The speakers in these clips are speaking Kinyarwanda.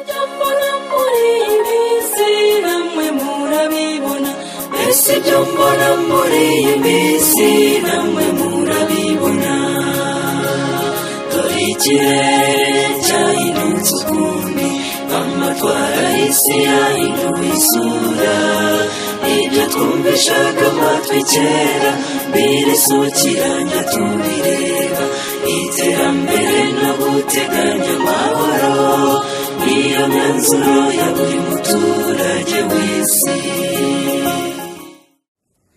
byambona muri iyi minsi namwe murabibona mbese ibyo mbona muri iyi minsi namwe murabibona dore ikirere cyahindutse ukundi amatwara y'isi yahinduye isura ibyo twumvishaga amatwi kera birisukiranya tubireba iterambere no guteganya amahoro niyo myanzuro ya buri muturage w'isi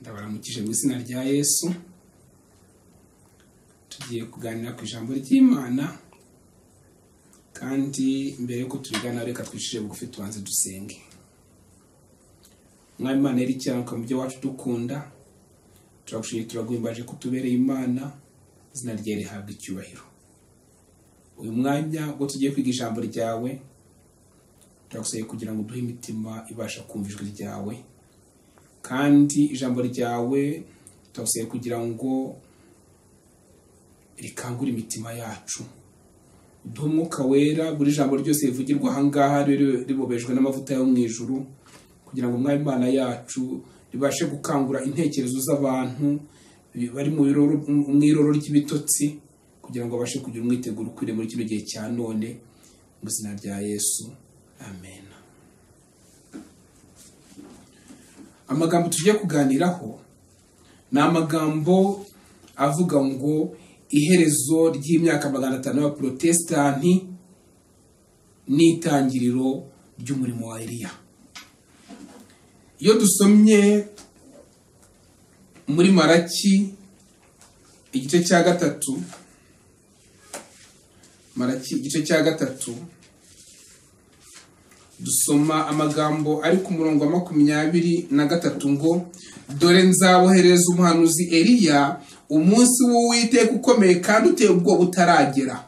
ndabaramukije mu izina rya yesu tugiye kuganira ku ijambo ry'imana kandi mbere y'uko turigana reka twicire bugufi tubanze dusenge mwari imana yari ikirango mu byo wacu dukunda turagushimye turaguhimbaje ko tubereye imana izina rye rihabwa icyubahiro uyu mwanya ubwo tugiye kwiga ijambo ryawe turagusabye kugira ngo uduhe imitima ibasha kumva ijwi ryawe kandi ijambo ryawe turagusabye kugira ngo rikangure imitima yacu uduhe umwuka wera buri jambo ryose rivugirwa aha ngaha ribe ribobejwe n'amavuta yo mu ijuru kugira ngo umwami imana yacu ribashe gukangura intekerezo z'abantu bari mu biroro- mu iroro ry'ibitotsi kugira ngo babashe kugira umwiteguro ukwiriye muri kino gihe cya none mu izina rya yesu amen amagambo tugiye kuganiraho ni amagambo avuga ngo iherezo ry'imyaka magana atanu y'abaporotesitanti n'itangiriro ry'umurimo wa eliya iyo dusomye muri maraki igice cya gatatu maraki igice cya gatatu dusoma amagambo ari ku murongo wa makumyabiri na gatatu ngo dore nzabohereza umuhanuzi eliya umunsi w'uwiteka ukomeye kandi uteye ubwoba utaragera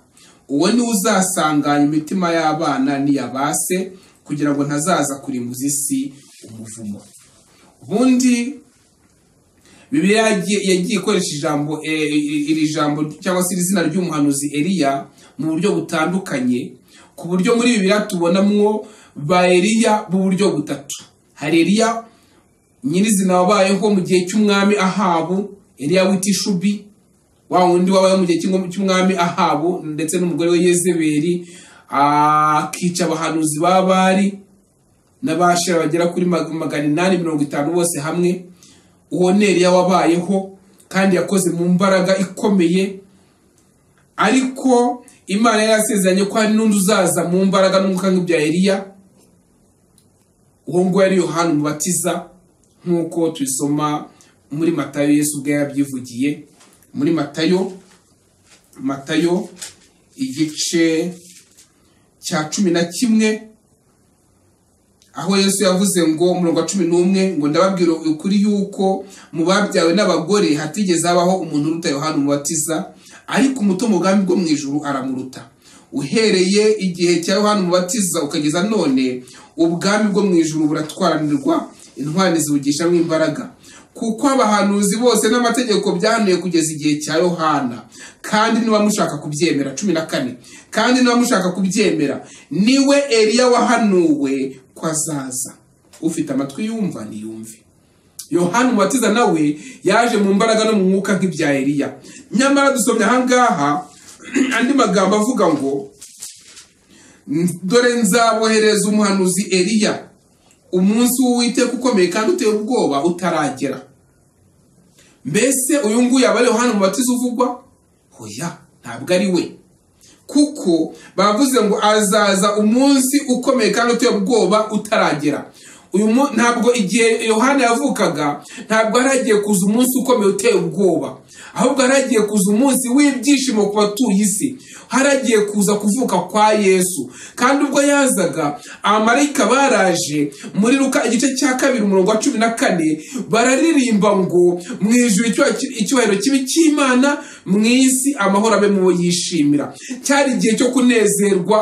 uwo ni uzasanganya imitima y'abana n'iyabase kugira ngo ntazaza kurimbuza isi umuvumo ubundi bibiliya yagiye yagiye ikoresha ijambo eh, iri jambo cyangwa se iri zina ry'umuhanuzi eliya mu buryo butandukanye ku buryo muri bibiliya tubonamwo ba eliya b'uburyo butatu hari eliya nyirizina wabayeho mu gihe cy'umwami ahabu eliya w'itishubi wa wundi wabayeho mu gihe cy'ingoma- cy'umwami ahabu ndetse n'umugore we yezeberi akica abahanuzi ba bari n'abashira bagera kuri mag- magana inani mirongo itanu bose hamwe uwo ni Eliya wabayeho kandi yakoze mu mbaraga ikomeye ariko imana yari yarasezeranye ko hari n'undi uzaza mu mbaraga n'umwuka nk'ibya Eliya uwo nguwo yari yohani umubatiza nk'uko tubisoma muri matayo yesu ubwe yabyivugiye muri matayo matayo igice cya cumi na kimwe aho yesu yavuze ngo umurongo wa cumi n'umwe ngo ndababwira ukuri yuko mu babyawe n'abagore hatigeze habaho umuntu uruta yohana umubatiza ariko umuto mu bwami bwo mu ijuru aramuruta uhereye igihe cya yohana umubatiza ukageza none ubwami bwo mu ijuru buratwaranirwa intwari zibugishamwo imbaraga kuko abahanuzi bose n'amategeko byahanuye kugeza igihe cya yohana kandi niba mushaka kubyemera cumi na kane kandi niba mushaka kubyemera niwe eliya wahanuwe ko azaza ufite amatwi yumva niyumve yohani umubatiza nawe yaje mu mbaraga no mu mwuka nk'ibya eliya nyamara dusomye ahangaha andi magambo avuga ngo dore nzabohereza umuhanuzi eliya umunsi w'uwiteka ukomeye kandi uteye ubwoba utaragera mbese uyu nguyu aba ari yohani umubatiza uvugwa hoya ntabwo ari we kuko bavuze ngo azaza umunsi ukomeye kandi uteye ubwoba utaragera uyu mu- ntabwo igihe yohana yavukaga ntabwo hari hagiye kuza umunsi ukomeye uteye ubwoba ahubwo hari hagiye kuza umunsi w'ibyishimo ku batuye isi hari hagiye kuza kuvuka kwa yesu kandi ubwo yazaga abamarayika baraje muri ruka igice cya kabiri umurongo wa cumi na kane bararirimba ngo mu ijuru icyubahiro- icyubahiro kibi cy'imana mu isi amahoro abe mu bo yishimira cyari igihe cyo kunezerwa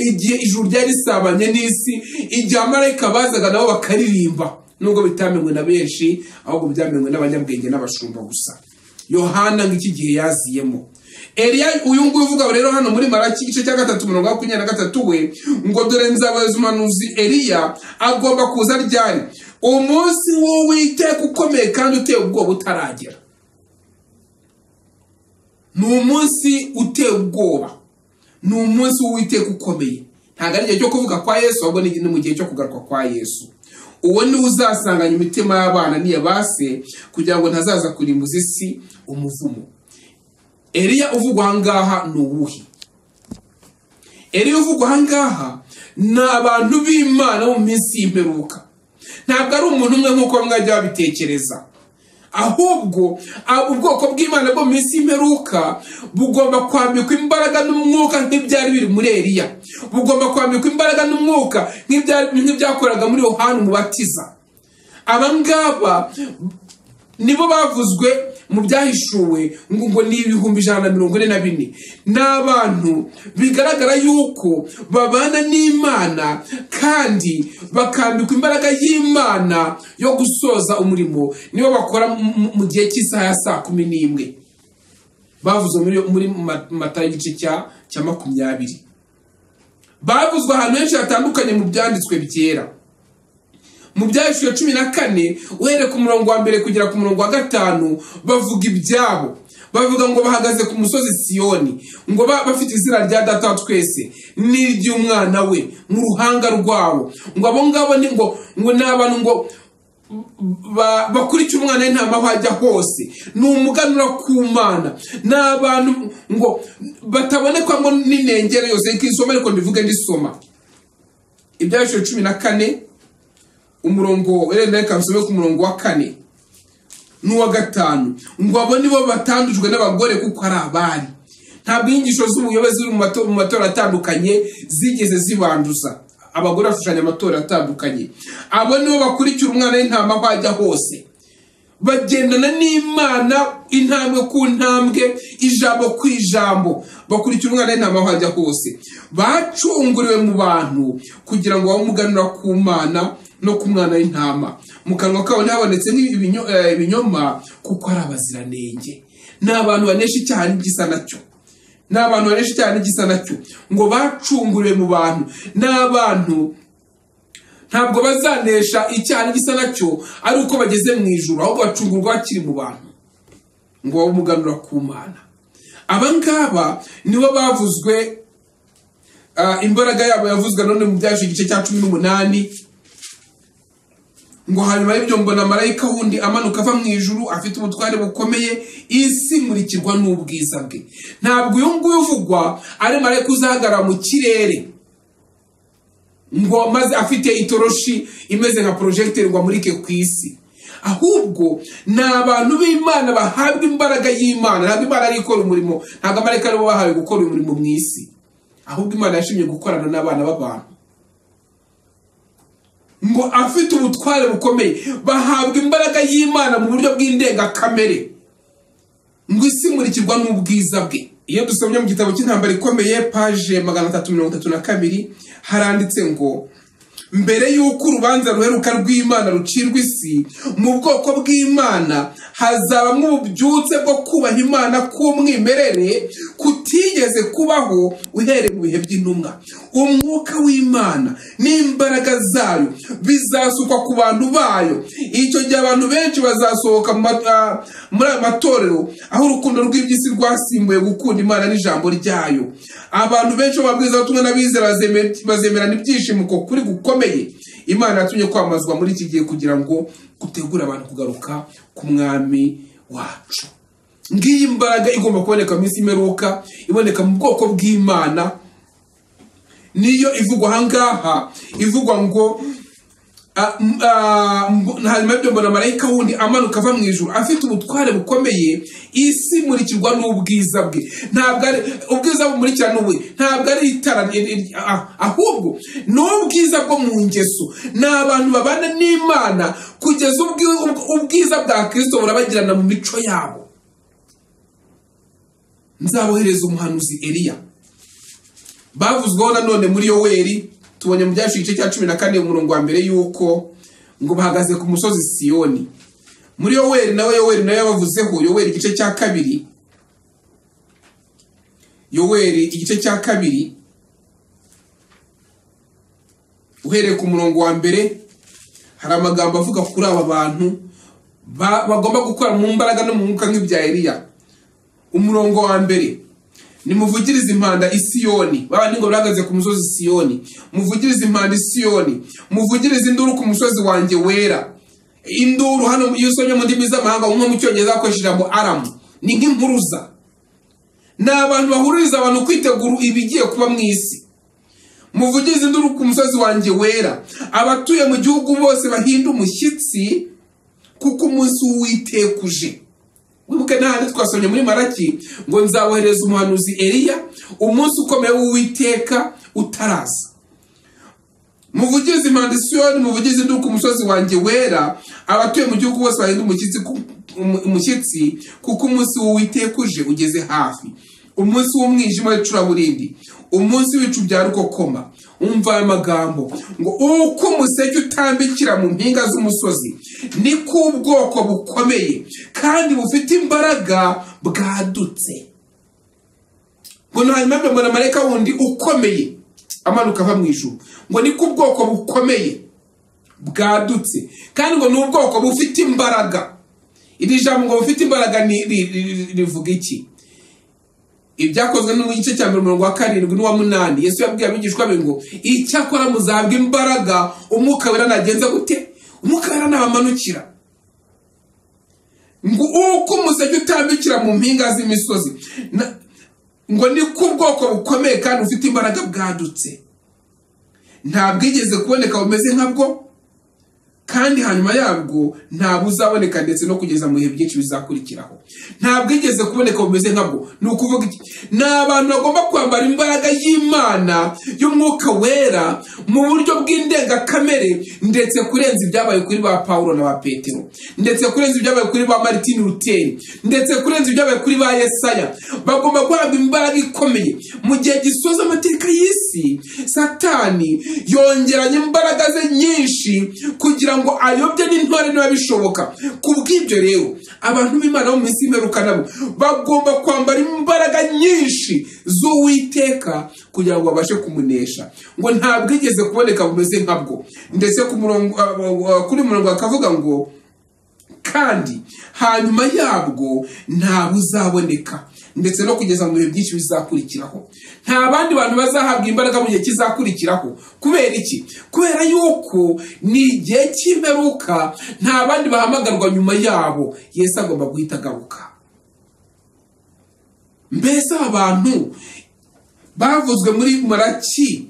igihe ijuru ryari risabanye n'isi igihe abamarayika bazaga nabo bakaririmba nubwo bitamenywe na benshi ahubwo byamenywe n'abanyabwenge n'abashumba gusa yohana ng'iki gihe yaziyemo eliya uyu nguyu uvuga rero hano muri maraki igice cya gatatu mirongo makumyabiri na gatatu we ngo dore nzabayoza umuhanuzi eliya agomba kuza ryari umunsi w'uwiteka ukomeye kandi uteye ubwoba utaragera ni umunsi uteye ubwoba ni umunsi w'uwiteka ukomeye ntabwo ari igihe cyo kuvuga kwa yesu ahubwo ni mu gihe cyo kugaruka kwa yesu uwo niwe uzasanganya imitima y'abana n'iya base kugira ngo ntazaza kurimbuza isi umuvumo eliya uvugwa aha ngaha ni uwuhe eliya uvugwa aha ngaha ni abantu b'imana bo mu minsi y'imperuka ntabwo ari umuntu umwe nk'uko bamwe bajya babitekereza ahubwo a- ubwoko bw'imana bwo mu minsi y'imperuka bugomba kwambikwa imbaraga n'umwuka nk'ibyari biri muri eliya bugomba kwambikwa imbaraga n'umwuka nk'ibyari- nk'ibyakoraga muri yohani umubatiza aba ngaba nibo bavuzwe mu byahishuwe ngo ngo ni ibihumbi ijana na mirongo ine na bine ni abantu bigaragara yuko babana n'imana kandi bakambikwa imbaraga y'imana yo gusoza umurimo nibo bakora mu- mu- mu gihe cy'isaha ya saa kumi n'imwe bavuzwe muri muri Ma- mata y'igice cya cya makumyabiri bavuzwe ahantu henshi hatandukanye mu byanditswe byera mu byahishuwe cumi na kane uhereye ku murongo wa mbere kugera ku murongo wa gatanu bavuga ibyabo bavuga ngo bahagaze ku musozi siyoni ngo ba- bafite izina rya data wa twese n'iry'umwana we mu ruhanga rwabo ngo abo ngabo ni ngo ngo ni abantu ngo ba- bakurikira umwana w'intama aho ajya hose ni umuganura ku mana ni abantu ngo batabonekwamo n'inengero yose nk'isoma ariko mbivuge ndisoma ibyahishuwe cumi na kane umurongo wenda reka nsome ku murongo wa kane n'uwa gatanu ngo abo nibo batandujwe n'abagore kuko ari abari ntabwo inyigisho z'ubuyobozi ziri mu mato- mu matora atandukanye zigeze zibanduza abagore bashushanya amatora atandukanye abo nibo bakurikira umwana w'intama aho ajya hose bagendana n'imana intambwe ku ntambwe ijambo ku ijambo bakurikira umwana w'intama aho ajya hose bacunguriwe mu bantu kugira ngo bamuganura ku mana no ku mwana w'intama mu kanwa kabo ntihabonetse nk'ibinyo- eh, ibinyoma kuko ari abaziranenge ni abantu banesha icyaha n'igisa nacyo ni abantu banesha icyaha n'igisa nacyo ngo bacunguriwe mu bantu ni abantu ntabwo bazanesha icyaha n'igisa nacyo ari uko bageze mu ijuru ahubwo bacungurwa bakiri mu bantu ngo bamuganura ku mana aba ngaba nibo bavuzwe ah, imbaraga yabo yavuzwe none mu byaje igice cya cumi n'umunani ngo hanyuma y'ibyo mbona marayika wundi amanuka ava mu ijuru afite ubutware bukomeye isi imurikirwa n'ubwiza bwe ntabwo uyu nguyu uvugwa ari marayika uzahagarara mu kirere ngo maze afite itoroshi imeze nka porojegiteri ngo amurike ku isi ahubwo ni abantu b'imana bahabwa imbaraga y'imana ntabwo imana ari ikora umurimo ntabwo amarayika aribo bahawe gukora uyu murimo mu isi ahubwo imana yashimye gukorana n'abana b'abantu ngo afite ubutware bukomeye bahabwa imbaraga y'imana mu buryo bw'indengakamere ngo isi imurikirwa n'ubwiza bwe iyo dusomye mu gitabo cy'intambara ikomeye paje magana atatu mirongo itatu na kabiri haranditse ngo mbere y'uko urubanza ruheruka rw'imana rucirwa isi mu bwoko bw'imana hazabamo ububyutse bwo kubaha imana k'umwimerere kutigeze kubaho uhereye mu bihe by'intumwa umwuka w'imana n'imbaraga zayo bizasukwa ku bantu bayo icyo gihe abantu benshi bazasohoka mu ma- ah, muri ayo matorero aho urukundo rw'iby'isi rwasimbuye gukunda imana n'ijambo ryayo abantu benshi b'ababwirizabutumwa n'abizera bazeme- bazemerana ibyishimo ko kuri gukomeye imana yatumye kwamazwa muri iki gihe kugira ngo gutegure abantu kugaruka ku mwami wacu ngiyi mbaraga igomba kuboneka mu minsi y'imperuka iboneka mu bwoko bw'imana niyo ivugwa aha ngaha ivugwa ngo Ah, m- ah, mb- hanyuma ibyo mbona marayika wundi amanuka ava mu ijuru afite ubutware bukomeye isi imurikirwa n'ubwiza bwe ntabwo ari ubwiza bumurikira n'uwe ntabwo ari itara ri- ri- ah, ahubwo ni ubwiza bwo mu ngeso ni abantu babana n'imana kugeza ubwi- ubw- ubwiza bwa kirisito burabagirana mu mico yabo nzabohereza umuhanuzi eliya bavuzweho nanone muri yoweri tubonye mu byacu igice cya cumi na kane umurongo wa mbere y'uko ngo bahagaze ku musozi siyoni muri yoweri nawe yoweri nawe yabavuzeho yoweri igice cya kabiri yoweri igice cya kabiri uhereye ku murongo wa mbere hari amagambo avuga kuri aba bantu ba- bagomba gukora mu mbaraga no mu mwuka nk'ibya Eliya umurongo wa mbere nimuvugirize impanda isiyoni babandi ngo bahagaze ku musozi siyoni muvugirize impanda isiyoni muvugirize induru ku musozi wanjye wera induru hano iyo usomye mu ndimi z'amahanga umwe mu cyongereza akoresha ijambo aramu ni nk'impuruza ni abantu bahuririza abantu kwitegura ibigiye kuba mu isi muvugirize induru ku musozi wanjye wera abatuye mu gihugu bose bahinde umushyitsi kuko umunsi w'uwitekuje wibuke n'ahandi twasomye muri maraki ngo nzabohereza umuhanuzi eliya umunsi ukomeye w'uwiteka utaraza muvugize impanda isiyoni muvugize induru ku musozi wanjye wera abatuye mu gihugu bose bahinda umushyitsi ku- umu- umushyitsi kuko umunsi w'uwiteka uje ugeze hafi umunsi w'umwijima w'icuraburindi umunsi w'ibicu bya rukokoma umva aya magambo ngo uko umuseke utambikira mu mpinga z'umusozi niko ubwoko bukomeye kandi bufite imbaraga bwadutse ngo nta mpamvu mbona marayika wundi ukomeye amanuka ava mu ijuru ngo ni ko ubwoko bukomeye bwadutse kandi ngo ni ubwoko bufite imbaraga iri jambo ngo bufite imbaraga ni- ri- ri- rivuga iki ibyakozwe no mu gice cya mbere umurongo wa karindwi n'uwa munani yesu yabwiye abigishwa be ngo icyakora muzabwa imbaraga umwuka wera nagenze gute umwuka wera nabamanukira ngo uko umuseke utambikira mu mpinga z'imisozi Na- ngo ni ko ubwoko bukomeye kandi bufite imbaraga bwadutse nta bwigeze kuboneka bumeze nkabwo kandi hanyuma yabwo nta buzaboneka ndetse no kugeza mu bihe byinshi bizakurikiraho nta bwigeze kuboneka bumeze nkabwo ni ukuvuga iki ni abantu bagomba kwambara imbaraga y'imana y'umwuka wera mu buryo bw'indengakamere ndetse kurenza ibyabaye kuri ba pawulo na ba petero ndetse kurenza ibyabaye kuri ba martin luther ndetse kurenza ibyabaye kuri ba yesaya bagomba guhabwa imbaraga ikomeye mu gihe gisoza amateka y'isi satani yongeranye imbaraga ze nyinshi kugira ngo ayobye n'intore niba bishoboka ku bw'ibyo rero abantu b'imana bo mu minsi y'imperuka nabo bagomba kwambara imbaraga nyinshi z'uwiteka kugira ngo babashe kumunesha ngo ntabwo igeze kuboneka bumeze nkabwo ndetse ku murongo- kuri murongo akavuga ngo kandi hanyuma yabwo nta buzaboneka ndetse no kugeza mu bihe byinshi bizakurikiraho nta bandi bantu bazahabwa imbaraga mu gihe kizakurikiraho kubera iki kubera yuko ni igihe cy'imperuka nta bandi bahamagarwa nyuma yabo yesu agomba guhita agaruka mbese aba bantu bavuzwe muri maraki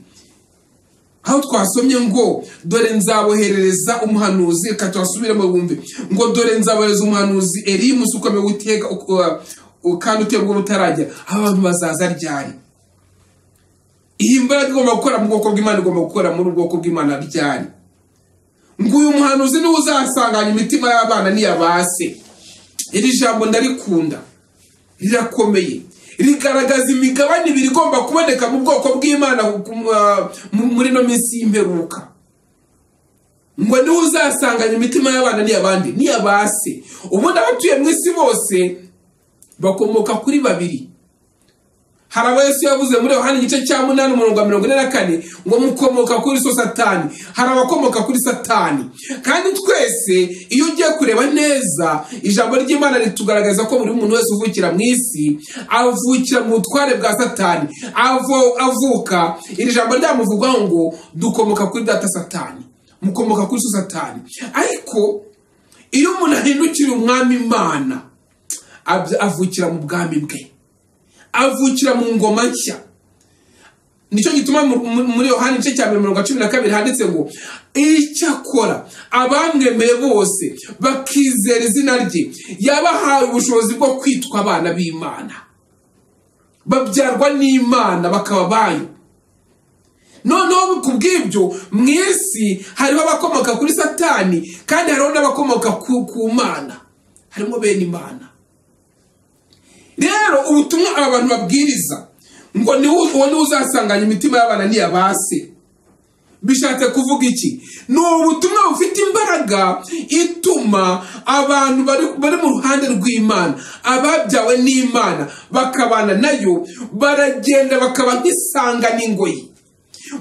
aho twasomye ngo dore nzaboherereza umuhanuzi reka tuhasubiremo bumve ngo dore nzabohereza umuhanuzi eri umunsi ukomeye w'iteka uko- u- kandi uterwa butaragera abantu bazaza ryari iyi mbaraga igomba gukora mu bwoko bw'imana igomba gukora muri ubwoko bw'imana ryari ngo uyu muhanuzi niwe uzasanganya imitima y'abana n'iya se iri jambo ndarikunda rirakomeye rigaragaza imigabane ibiri igomba kuboneka mu bwoko bw'imana ku- ah, mu- muri no minsi y'imperuka ngo niwe uzasanganya imitima y'abana n'iy'abandi n'iy'abase ubundi abatuye mu isi bose bakomoka kuri babiri hari abo yesu yavuze muri yohani igice cya munani umurongo wa mirongo ine na kane ngo mukomoka kuri so satani hari abakomoka kuri satani kandi twese iyo ugiye kureba neza ijambo ry'imana ritugaragaza ko buri muntu wese uvukira mu isi avukira mu butware bwa satani avo- avuka iri jambo ryamuvugwaho ngo dukomoka kuri data satani mukomoka kuri so satani ariko iyo umuntu ahindukira umwami imana abya- avukira mu bwami bwe avukira mu ngoma nshya nicyo gituma mu- mu- muri yohani igice cya mbere mirongo cumi na kabiri handitse ngo icyakora abamwemeye bose bakizera izina rye yabahaye ubushobozi bwo kwitwa abana b'imana babyarwa n'imana bakaba bayo noneho ku bw'ibyo mu isi hariho abakomoka kuri satani kandi hariho n'abakomoka ku ku mana harimo bene imana rero ubutumwa aba bantu babwiriza ngo ni wo- uwo ni wo uzasanganya imitima y'abana n'iya ba se bishatse kuvuga iki ni ubutumwa bufite imbaraga ituma abantu bari bari mu ruhande rw'imana ababyawe n'imana bakabana nayo baragenda bakaba nk'isanga n'ingoyi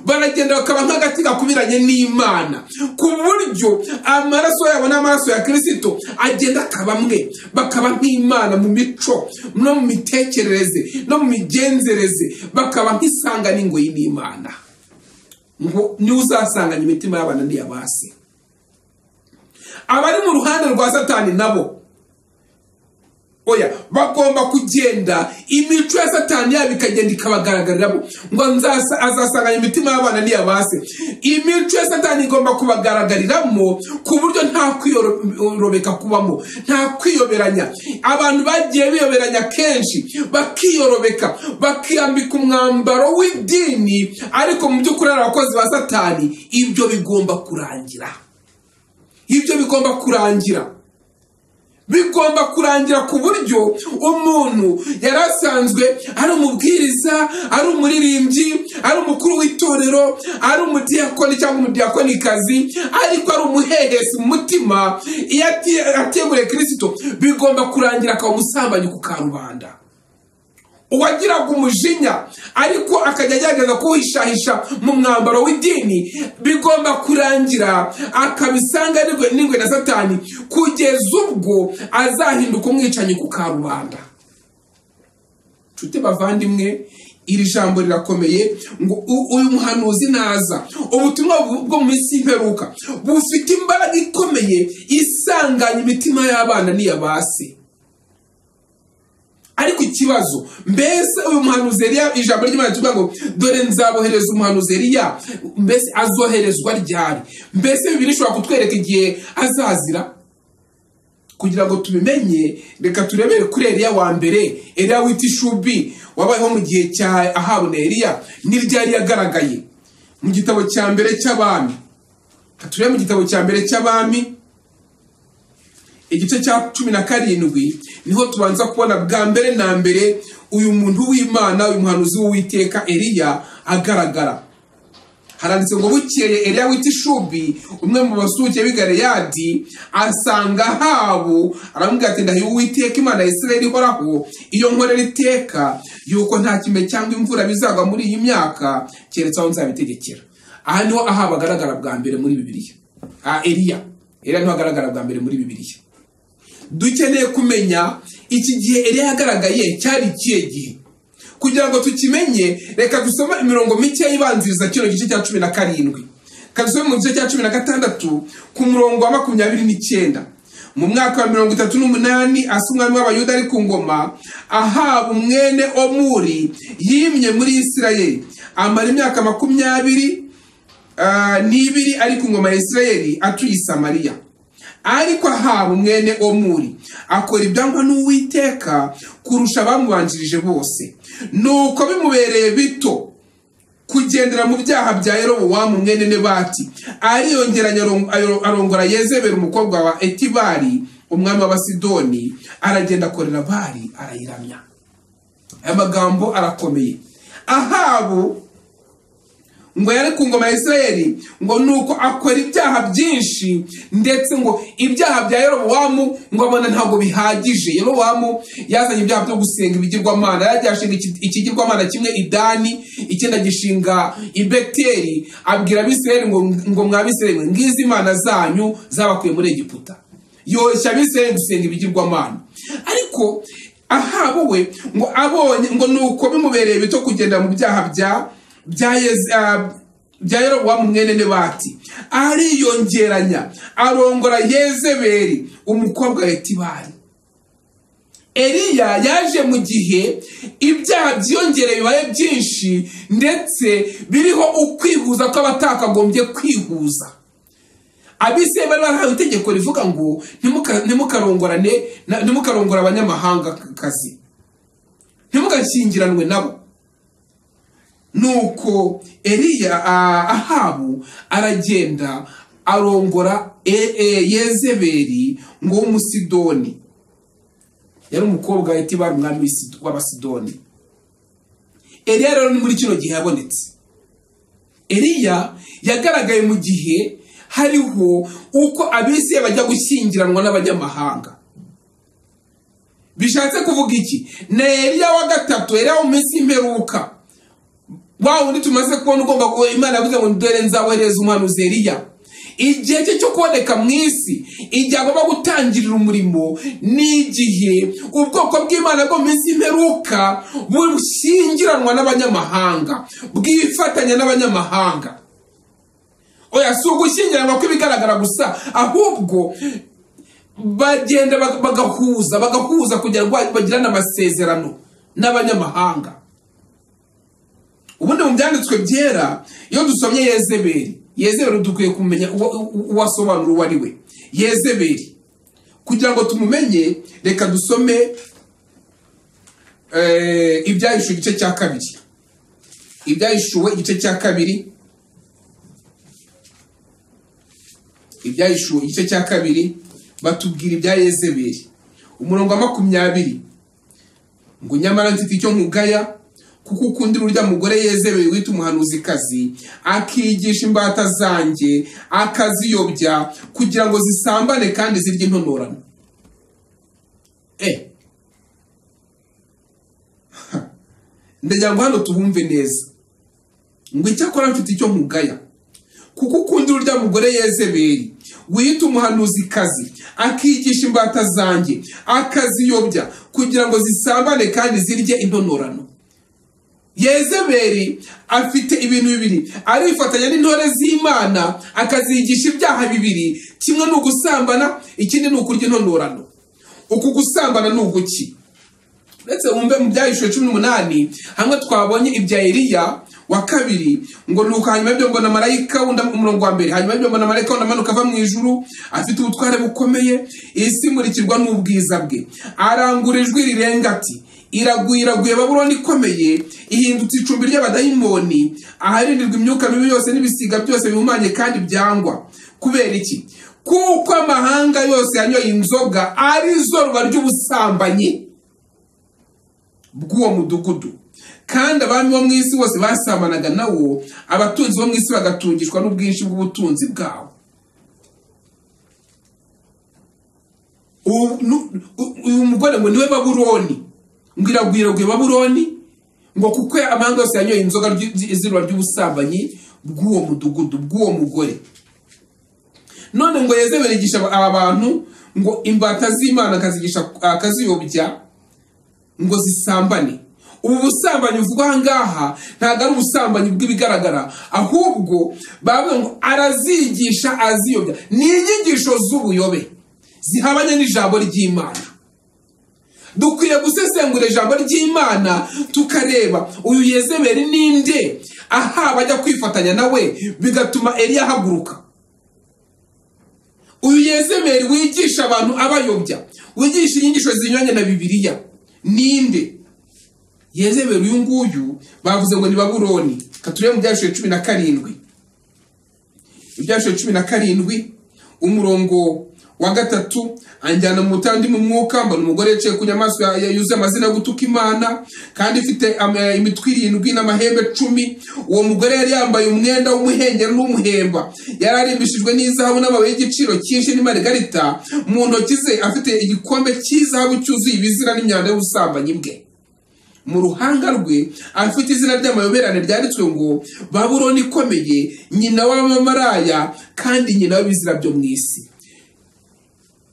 baragenda bakaba nk'agati gakubiranye n'imana ku buryo amaraso yabo n'amaraso ya kirisito agenda akaba amwe bakaba nk'imana mu mico no mu mitekerereze no mu migenzereze bakaba nk'isanga n'ingoyi n'imana ngo niwe uzasanganya imitima y'abana n'iy'abasi abari mu ruhande rwa satani nabo oya bagomba kugenda imico ya satani yabo ikagenda ikabagaragaramo ngo nzasa- azasanganya imitima y'abana n'iyabase imico ya satani igomba kubagaragariramo ku buryo nta kwiyorobeka kubamo nta kwiyoberanya abantu bagiye biyoberanya kenshi bakiyorobeka bakiyambika umwambaro w'idini ariko mu by'ukuri ari abakozi ba satani ibyo bigomba kurangira ibyo bigomba kurangira bigomba kurangira ku buryo umuntu yari asanzwe ari umubwiriza ari umuririmbyi ari umukuru w'itorero ari umudiyakoni cyangwa umudiyakonikazi ariko ari umuhehesi mu mutima iyo ati- ateguriye kirisito bigomba kurangira akaba umusambanyi ku karubanda uwagiraga umujinya ariko akajya agerageza kuwishahisha mu mwambaro w'idini bigomba kurangira akabisanga n'ingwe n'ingwe na satani kugeza ubwo azahinduka umwicanyi ku karubanda nshuti bavandimwe iri jambo rirakomeye ngo u- uyu muhanuzi naza ubutumwa bu- bwo mu minsi y'imperuka bufite imbaraga ikomeye isanganya imitima y'abana n'iy'abasi ariko ikibazo mbese uyu muhanuzi Eliya ijambo ry'imana tuvuga ngo dore nzabohereza umuhanuzi Eliya mbese azoherezwa ryari mbese bibiri ishobora kutwereka igihe azazira kugira ngo tubimenye reka turebere kuri Eliya wa mbere Eliya wita ishubi wabayeho mu gihe cya ahabu na Eliya ni ryari yagaragaye mu gitabo cya mbere cy'abami Reka turebe mu gitabo cya mbere cy'abami igice cya cumi na karindwi niho tubanza kubona bwa mbere na mbere uyu muntu w'imana uyu muhanuzi w'uwiteka eliya agaragara haranditse ngo bukeye eliya wita ishubi umwe mu basuke b'i galeyadi asanga ahabu aramubwira ati ndahiye uwiteka imana ya isirayeli ihoraho iyo nkorera iteka yuko nta kime cyangwa imvura bizagwa muri iyi myaka keretse aho nzabitegekera aha niho ahabu agaragara bwa mbere muri bibiliya aha eliya eliya niho agaragara bwa mbere muri bibiliya dukeneye kumenya iki gihe Eliya yagaragaye cyari ikihe gihe kugira ngo tukimenye reka dusome imirongo mike yibanziriza kino gice cya cumi na karindwi reka dusome mu gice cya cumi na gatandatu ku murongo wa makumyabiri n'icyenda mu mwaka wa mirongo itatu n'umunani asa umwami w'abayuda ari ku ngoma ahaba umwene omuri yimye muri isirayeli amara imyaka makumyabiri ah, n'ibiri ari ku ngoma ya isirayeli atuye i samariya ariko ahabu mwene omuri akora ibyangwa n'uwiteka kurusha abamubanjirije bose nuko bimubereye bito kugendera mu byaha bya yerobowamu mwene nebati ariyongeranya arongora yezebera umukobwa wa etibari umwami w'abasidoni aragenda akorera bari arayiramya aya magambo arakomeye ahabu ngo yari ku ngoma ya Isirayeli ngo nuko akora ibyaha byinshi ndetse ngo ibyaha bya Yerobowamu ngo abona ntabwo bihagije Yerobowamu yazanye ibyaha byo gusenga ibigirwamana yagiye ashinga iki- ikigirwamana kimwe idani ikindi agishinga i Beteli abwira abisirayeli ngo ngo mwabisirayeli mwe, ngizi imana zanyu zabakuye muri Egiputa yoshya abisirayeli gusenga ibigirwamana ariko ahabu we ngo abonye ngo nuko bimubereye bito kugenda mu byaha bya bya Yez- ah, bya yerobowamu mwene nebati ariyongeranya arongora yezeberi umukobwa wa etibari eliya yaje mu gihe ibyaha byiyongereye bibaye byinshi ndetse biriho ukwihuza kw'abatakagombye kwihuza abise bari barahawe itegeko rivuga ngo "Ntimuka- ntimukarongorane na- ntimukarongore abanyamahangakazi ntimugashyingiranwe nabo nuko eliya ah, ahabu aragenda arongora E- E- yezeberi ngo w'umusidoni yari umukobwa wahita ibara umwami w'Isi- w'abasidoni eliya rero ni muri kino gihe yabonetse eliya yagaragaye mu gihe hariho uko abisiraye bajya gushyingiranwa n'abanyamahanga bishatse kuvuga iki ni eliya wa gatatu eliya wo mu minsi y'imperuka wa wundi tumaze kubona ugomba kuba imana yavuze ngo dore nzabohereza umuhanuzi eliya igihe cye cyo kuboneka mu isi igihe agomba gutangirira umurimo n'igihe ubwoko bw'imana bwo mu minsi y'imperuka bushyingiranwa n'abanyamahanga bwifatanya n'abanyamahanga oya si ugushyingiranwa kw'ibigaragara gusa ahubwo bagenda bag- bagahuza bagahuza kugira ngo bagirane amasezerano n'abanyamahanga ubundi mu byanditswe byera iyo dusomye yezeberi yezeberi dukwiye kumenya uwo- uwo- uwasobanura uwo ari we yezeberi kugira ngo tumumenye reka dusome eh, ibyahishuwe igice cya kabiri ibyahishuwe igice cya kabiri ibyahishuwe igice cya kabiri batubwira ibya yezeberi umurongo wa makumyabiri ngo nyamara mfite icyo nkugaya kuko ukundira urya mugore yezebeye wita umuhanuzikazi akigisha imbata zanjye akaziyobya kugira ngo zisambane kandi zirye intonorano eh Ha. ndagira ngo hano tubumve neza ngo icyakora mfite icyo nkugaya kuko ukundira urya mugore yezeberi wita umuhanuzikazi akigisha imbata zanjye akaziyobya kugira ngo zisambane kandi zirye intonorano yezeberi afite ibintu bibiri arifatanya n'intore z'imana akazigisha ibyaha bibiri kimwe ni ugusambana ikindi ni ukurya intonorano uku gusambana ni uguki ndetse wumve mu byahishuwe cumi n'umunani hamwe twabonye ibya eliya wa kabiri ngo nuko hanyuma y'ibyo mbona marayika wundi umurongo wa mbere hanyuma y'ibyo mbona marayika wundi amanuka ava mu ijuru afite ubutware bukomeye isi imurikirwa n'ubwiza bwe arangura ijwi rirenga ati iraguye iraguye babuloni ikomeye ihindutse icumbi ry'abadayimoni aharindirwa imyuka mibi yose n'ibisiga byose bihumanye kandi byangwa kubera iki kuko amahanga yose yanyoye inzoga ari zo ruba ry'ubusambanyi bw'uwo mudugudu kandi abami bo mu isi bose basambanaga nawo abatunzi bo mu isi bagatungishwa n'ubwinshi bw'ubutunzi bwawo ubu nu- u- uyu mugore ngo niwe baburoni ngo iragwiragwe baburoni ngo kuko amahanga yose yanyoye inzoga ry'i- zi- izuba ry'ubusambanyi bw'uwo mudugudu bw'uwo mugore none ngo yezebeli yigisha aba- aba bantu ngo imbata z'imana akazigisha akaziyobya ngo zisambane ubu busambanyi buvugwa aha ngaha ntabwo ari ubusambanyi bw'ibigaragara ahubwo bavuga ngo arazigisha aziyobya ni inyigisho z'ubuyobe zihabanye n'ijambo ry'imana dukwiye gusesengura ijambo ry'imana tukareba uyu yezebeli ninde aha bajya kwifatanya nawe bigatuma eliya ahaguruka uyu yezebeli wigisha abantu abayobya wigisha inyigisho zinyuranye na bibiliya ninde yezebeli uyu nguyu bavuze ngo ni baburoni katurebe mu byashuye cumi na karindwi ibyashuye cumi na karindwi umurongo wa gatatu anjyana mu butandi mu mwuka mbona umugore yicaye ku nyamaswa ya- ya- yuzuye amazina yo gutuka imana kandi ifite am- eh, imitwe irindwi n'amahembe cumi uwo mugore yari yambaye umwenda w'umuhengeri n'umuhemba yari arimbishijwe n'izahabu n'amabuye y'igiciro cyinshi n'imarigarita mu ntoki ze afite igikombe cy'izahabu cyuzuye ibizira n'imyanda y'ubusambanyi bwe mu ruhanga rwe afite izina ry'amayoberane ryanditswe ngo baburoni ikomeye nyina w'abamaraya kandi nyina w'ibizira byo mu isi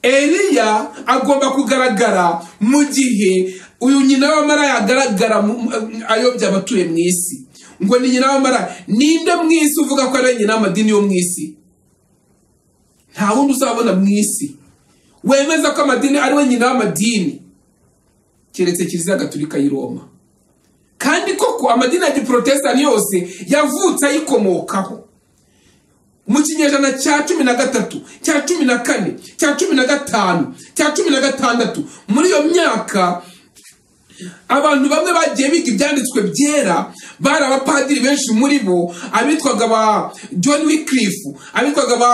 eliya agomba kugaragara mu gihe uyu nyina w'abamaraya agaragara mu- mu- ayobya abatuye mu isi ngo ni nyina w'abamaraya ninde mu isi uvuga ko ari nyina w'amadini yo mu isi nta wundi uzabona mu isi wemeza ko amadini ari we nyina w'amadini keretse kiliziya gatulika y'i roma kandi koko amadini ya giporotesitani yose yavutse ayikomokaho mu kinyejana cya cumi na gatatu cya cumi na kane cya cumi na gatanu cya cumi na gatandatu muri iyo myaka abantu bamwe bagiye biga ibyanditswe byera bari abapadiri benshi muri bo abitwaga ba john wycliffe abitwaga ba,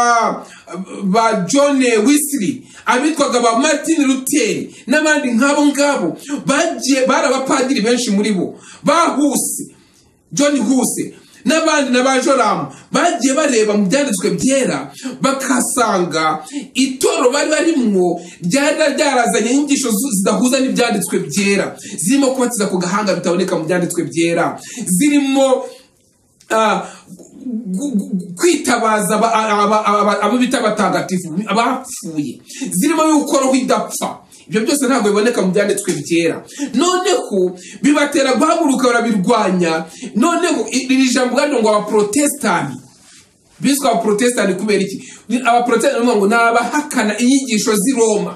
ba john wisley abitwaga ba martin luther n'abandi nk'abo ngabo bagiye bari abapadiri benshi muri bo bahuse john huse n'abandi na ba joramu bagiye bareba mu byanditswe byera bakahasanga itoro bari barimwo ryari ryarazanye inyigisho zu- zidahuza n'ibyanditswe byera zirimo kubatiza ku gahanga bitaboneka mu byanditswe byera zirimo ah, gu- gu- gu- kwitabaza aba- aba- aba- abo bita abatagatifu abapfuye zirimo no gukuraho idapfa ibyo byose ntabwo biboneka mu byanditswe byera noneho bibatera guhaguruka barabirwanya noneho i- iri jambo ubwaryo ngo abaporotesitanti biswe abaporotesitanti kubera iki Ni- abaporotesitanti baravuga ngo ni abahakana inyigisho z'i roma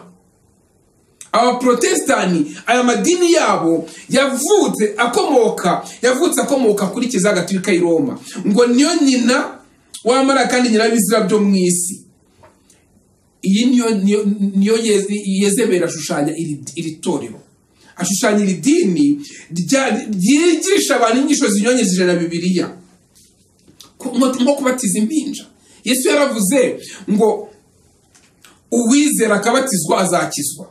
abaporotesitanti aya madini yabo yavutse akomoka yavutse akomoka kuri kiliziya gatolika y'i roma ngo niyo nyina wamara kandi nyina w'ibizira byo mu isi iyi niyo niyo- niyo Yeze- yezebera ashushanya iri iri torero ashushanya iri dini rya- ryigisha abantu inyigisho zinyuranyije na bibiliya Ku- nko nko kubatiza impinja yesu yaravuze ngo uwizera akabatizwa azakizwa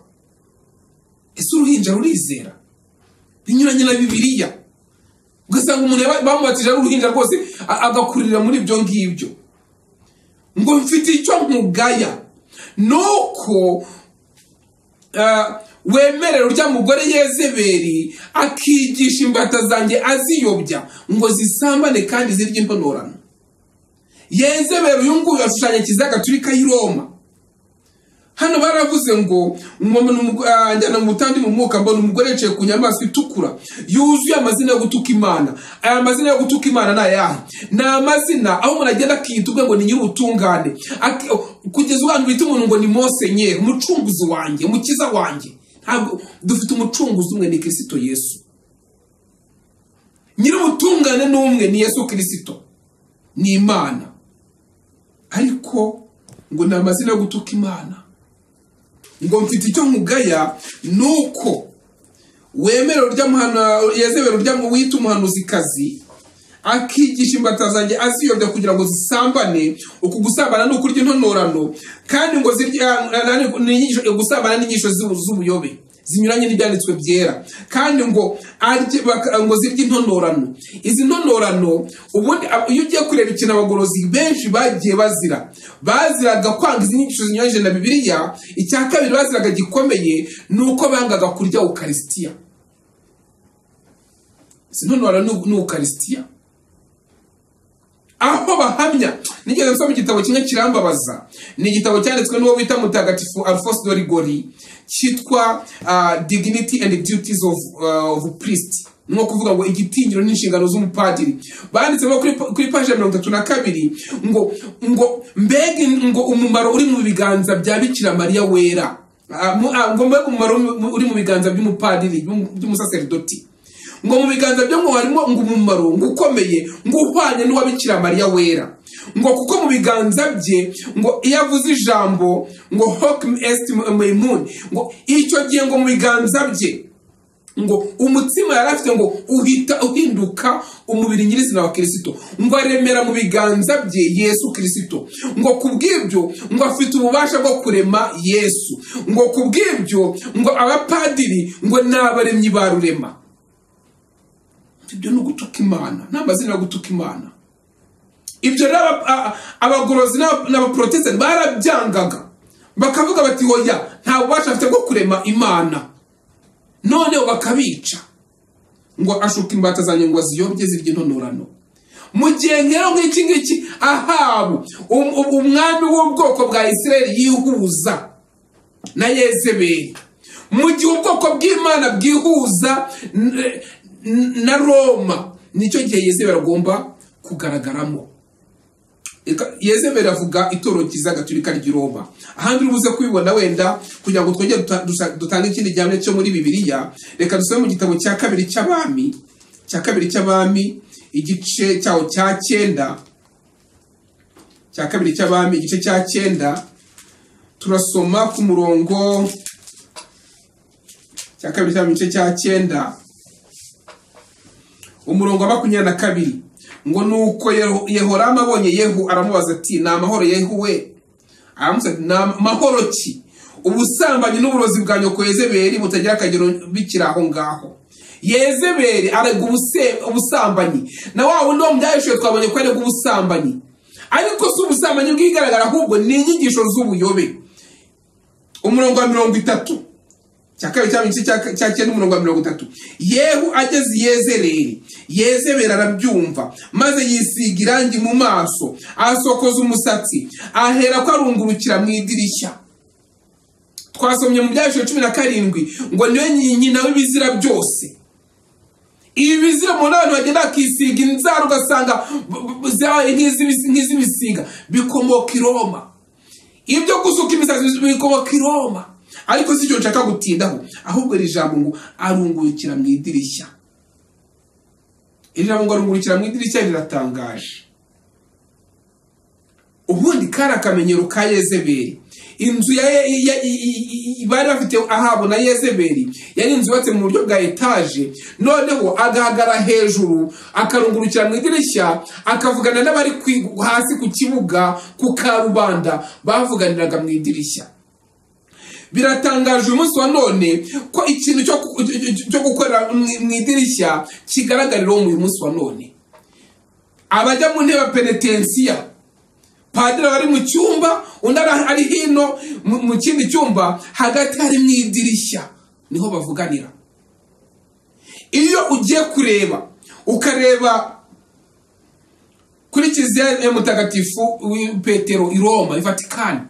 ese uruhinja rurizera binyuranye na bibiliya ugasanga umuntu yaba- bamubatije ari uruhinja rwose a- agakurira muri ibyo ngibyo ngo mfite icyo nkugaya nuko eh, wemerera urya mugore yezeberi akigisha imbata zanjye aziyobya ngo zisambane kandi zirye intonorano yezeberi uyu nguyu ashushanya kiliziya gatulika y'i roma hano baravuze ngo "Umuntu mu- ah, njyana mu butandi mu mwuka mbona umugore yicaye ku nyamaswa itukura yuzuye amazina yo gutuka imana aya mazina yo gutuka imana ni ayahe ni amazina aho umuntu agenda akiyita ubwe ngo ni nyir'ubutungane Aki- kugeza abantu bita umuntu ngo ni mosenyeri umucunguzi wanjye umukiza wanjye ntabwo dufite umucunguzi umwe ni kirisito yesu nyir'ubutungane ni umwe ni yesu kirisito ni imana ariko ngo ni amazina yo gutuka imana ngo mfite icyo nkugaya nuko wemera urya muhana yezebera urya mu wita umuhanuzikazi akigisha imbata zanjye aziyobya kugira ngo zisambane uku gusambana ni ukurya intonorano kandi ngo zirya na- na- ni inyigisho- gusambana n'inyigisho z'u- z'ubuyobe zinyuranye n'ibyanditswe byera kandi ngo arye baka- ngo zirye intonorano izi ntonorano ubundi ab- iyo ugiye kureba ikintu abagorozi benshi bagiye bazira baziraga kwanga izi nyigisho zinyuranyije na bibiliya icya kabiri baziraga gikomeye ni uko bangaga kurya ukarisitiya sinonora n'ukarisitiya aho bahamya nigeze nsoma igitabo kimwe kirambabaza ni igitabo cyanditswe n'uwo bita mutagatifu alphonse dorigori cyitwa ah, dignity and duties of, ah, of priest ni nko kuvuga ngo igitinyiro n'inshingano z'umupadiri banditsemo kuri pa- kuri paje ya mirongo itatu na kabiri ngo ngo mbega ngo umumaro uri mu biganza bya bikira mariya wera Ah, mu- ah, ngo mbega umumaro mu- uri mu biganza by'umupadiri by'umu- by'umusaseridoti ngo mu biganza byo ngo harimo ngo umumaro ngo ukomeye ngo uhwanye n'uwabikira mariya wera ngo kuko mu biganza bye ngo iyo avuze ijambo ngo hoc est maimun ngo icyo gihe ngo mu biganza bye ngo umutsima yari afite ngo uhita uhinduka umubiri nyirizina wa kirisito ngo aremera mu biganza bye yesu kirisito ngo ku bw'ibyo ngo afite ububasha bwo kurema yesu ngo ku bw'ibyo ngo abapadiri ngo ni abaremyi ba rurema ibyo ni ugutuka imana ni amazina yo gutuka imana ibyo rero aba- a- abagorozi n'aba- n'abaporotesitanti barabyangaga bakavuga bati hoya nta bubasha afite bwo kurema imana noneho bakabica ngo ashuka imbata zanjye ngo aziyobye zirya intonorano mu gihe nkero nk'iki ngiki ahabu um- um- umwami w'ubwoko bwa isirayeli yihuza na yezebeli mu gihe ubwoko bw'imana bwihuza n- n- na roma nicyo gihe yezebeli agomba kugaragaramo Eka- yezebeli avuga itoro ryiza gaturika ry'i roma ahandi uri buze kubibona wenda kugira ngo twongere duta- dusa- dutange ikindi gihamya cyo muri bibiliya reka dusome mu gitabo cya kabiri cy'abami cya kabiri cy'abami igice cyawo cya cyenda cya kabiri cy'abami igice cya cyenda turasoma ku murongo cya kabiri cy'abami igice cya cyenda umurongo wa makumyabiri na kabiri ngo nuko Yeho- yehoramu abonye yehu aramubaza ati ni amahoro yehu we aramubaza ati ni amahoro ki ubusambanyi n'uburozi bwa nyoko yezeberi butagira akagero bikiri aho ngaho yezeberi arega ubuse- ubusambanyi na wa wundi wo mu byahishwe twabonye ko arega ubusambanyi ariko si ubusambanyi bw'igaragara ahubwo ni inyigisho z'ubuyobe umurongo wa mirongo itatu cya kabiri cyangwa igice cya- cya cyenda umurongo wa mirongo itatu yehu ageze i yezereri yezebera arabyumva maze yisiga irangi mu maso asokoza umusatsi ahera ko arungurukira mu idirishya twasomye mu byahishwe cumi na karindwi ngo niwe nyi- nyina w'ibizira byose ibi bizira umuntu abantu bagenda bakisiga inzara ugasanga b- b- zabaye nk'iz'ibisi- nk'iz'ibisiga bikomoka i roma ibyo gusuka imisatsi bikomoka i roma ariko si cyo nshaka gutindaho ahubwo iri jambo ngo arungurukira mu idirishya iri jambo ngo arungurukira mu idirishya riratangaje ubundi kari akamenyero ka yezeberi inzu ya, ya, ya, i- i- bari bafite ahabu na yezeberi yari inzu yubatse mu buryo bwa etaje noneho agahagara hejuru akarungurukira mu idirishya akavugana n'abari ku- hasi ku kibuga ku karubanda bavuganiraga mu idirishya biratangaje uyu munsi wa none ko ikintu cyo ku- cyo gukorera mu mu idirishya kigaragarira uwo uyu munsi wa none abajya mu ntebe ya penetensiya padiri aba ari mu cyumba undi ara- ari hino mu mu kindi cyumba hagati hari mu idirishya niho bavuganira iyo ugiye kureba ukareba kuri kiliziya ya mutagatifu wi- petero i roma i vatikani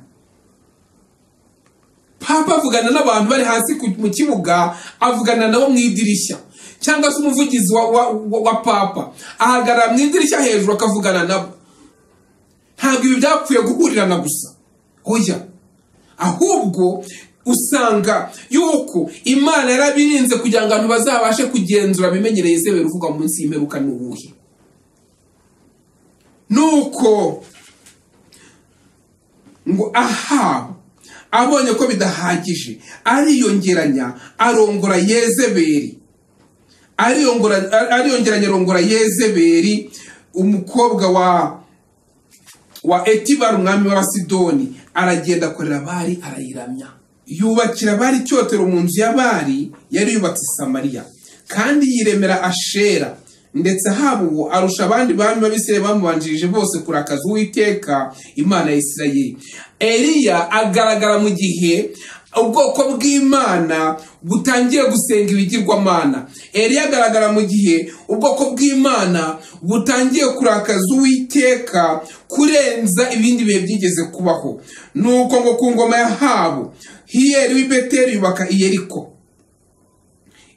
papa avugana n'abantu bari hasi ku- mu kibuga avugana nabo mu idirishya cyangwa se umuvugizi wa, wa, wa, wa papa ahagarara mu idirishya hejuru akavugana nabo ntabwo ibi byapfuye guhurirana gusa oya ahubwo usanga yuko imana yarabirinze kugira ngo abantu bazabashe kugenzura bimenyereye izebera uvugwa munsi y'imperuka ni ubuhe nuko ngo aha abonye ko bidahagije ariyongeranya arongora yezeberi ariyongora- ariyongeranya arongora yezeberi umukobwa wa wa etibari umwami w'abasidoni aragenda akorera abari arayiramya yubakira abari icyotero mu nzu y'abari yari yubatse i samariya kandi yiremera ashera ndetse haba ubu arusha abandi bami b'abisirayeli bamubanjirije bose kurakaza uwiteka imana ya isirayeli eliya agaragara mu gihe ubwoko bw'imana butangiye gusenga ibigirwamana eliya agaragara mu gihe ubwoko bw'imana butangiye kurakaza uwiteka kurenza ibindi bihe byigeze kubaho nuko ngo ku ngoma ya habu hiyeri w'i beteli yubaka i yeriko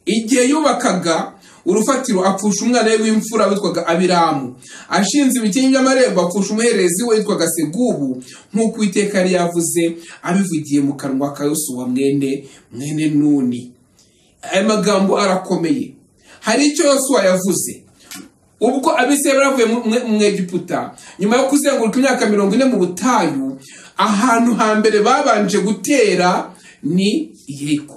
igihe yubakaga urufatiro apfusha umwana we w'imfura witwaga abiramu ashinze ibikingi by'amarembo apfusha umuherezi we witwaga segubu nk'uko uwiteka yari yavuze abivugiye mu kanwa ka yosuwa mwene mwene nuni aya magambo arakomeye hari icyo yosuwa yavuze ubwo abisirayeli bavuye mu- mu- mu egiputa nyuma yo kuzenguruka imyaka mirongo ine mu butayu ahantu hambere babanje gutera ni yeriko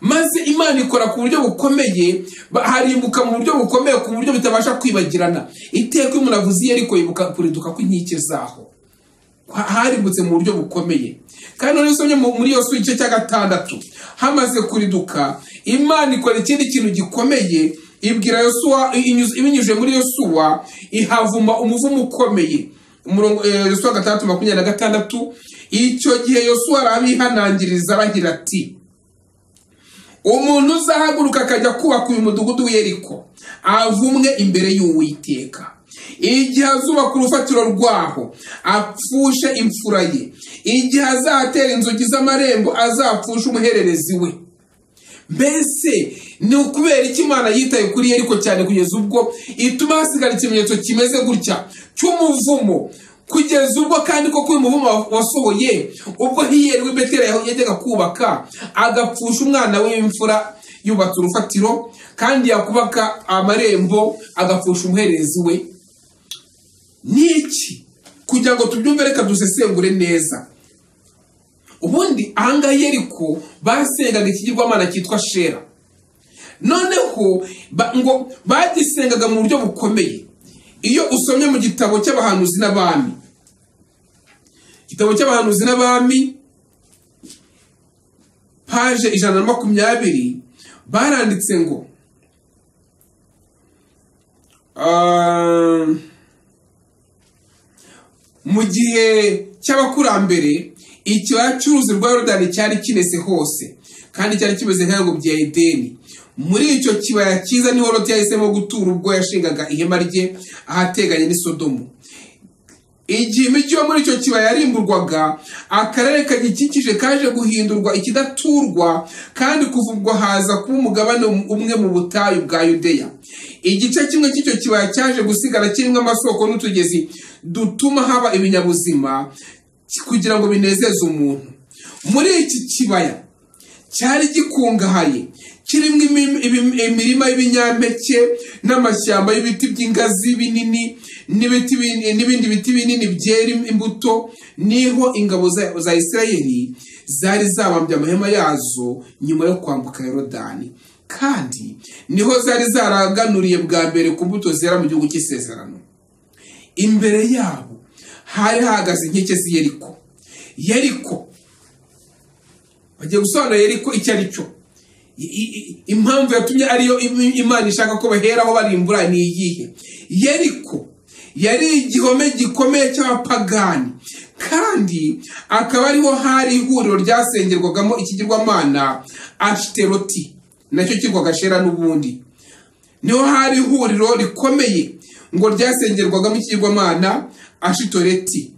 maze imana ikora ku buryo bukomeye ba- harimbuka mu buryo bukomeye ku buryo bitabasha kwibagirana iteka iyo umuntu avuze yeriko yibuka kurinduka kw'inkike zaho ha- harimbutse mu buryo bukomeye kandi noneho usomye mu- muri iyo sura igice cya gatandatu hamaze kuriduka imana ikora ikindi kintu gikomeye ibwira yosuwa inyuze- ibinyujije muri yosuwa ihavuma umuvumo ukomeye umurongo eh, yosuwa gatandatu makumyabiri na gatandatu icyo gihe yosuwa arabihanangiriza aragira ati umuntu uzahaguruka akajya kubaka uyu mudugudu w'iyeriko avumwe imbere y'uwiteka igihe azubaka urufatiro rwaho apfushe imfura ye igihe azatera inzugi z'amarembo azapfushe umuhererezi we mbese ni ukubera iki imana yitaye kuri yeriko cyane kugeza ubwo ituma hasigara ikimenyetso kimeze gutya cy'umuvumo kugeza ubwo kandi koko uyu muvumo wa- wasohoye ubwo hiyeri w'i beteli yajyaga kubaka agapfusha umwana we w'imfura yubatse urufatiro kandi yakubaka amarembo agapfusha umuherezi we ni iki kugira ngo tubyumve reka dusesengure neza ubundi ahangaha yeriko basengaga ikigirwamana cyitwa shera noneho ba- ngo bagisengaga mu buryo bukomeye iyo usomye mu gitabo cy'abahanuzi n'abami igitabo cy'abahanuzi n'abami paje ijana na makumyabiri baranditse ngo Ah, mu gihe cy'abakurambere ikibaya cy'uruzi rwa yorodani cyari kinese hose kandi cyari kimeze nk'ibihugu bya edeni muri icyo kibaya cyiza niho loti yahisemo gutura ubwo yashingaga ihema rye ahateganye n'i sodomu igihe imijyi yo muri icyo kibaya yarimburwaga akarere kagikikije kaje guhindurwa ikidaturwa kandi kuvugwa haza kuba umugabane umwe mu butayu bwa yudeya igice kimwe cy'icyo kibaya cyaje gusigara kirimo amasoko n'utugezi dutuma haba ibinyabuzima kugira ngo binezeze umuntu muri iki kibaya cyari gikungahaye kirimo imi- ibi- imirima y'ibinyampeke n'amashyamba y'ibiti by'ingazi binini n'ibiti bin- n'ibindi biti binini byera imbuto niho ingabo za za isirayeli zari zabambye amahema yazo nyuma yo kwambuka yorodani kandi niho zari zaraganuriye bwa mbere ku mbuto zera mu gihugu cy'isezerano imbere yabo hari hahagaze inkike z'i yeriko yeriko bagiye gusobanura yeriko icyo ari cyo I- i- impamvu yatumye ariyo im- imana ishaka ko baheraho barimbura ni iyihe yeriko yari igihome gikomeye cy'abapagani kandi akaba ariho hari ihuriro ryasengerwagamo ikigirwamana ashiteroti nacyo kirwaga shera n'ubundi niho hari ihuriro rikomeye ngo ryasengerwagamo ikigirwamana ashitoreti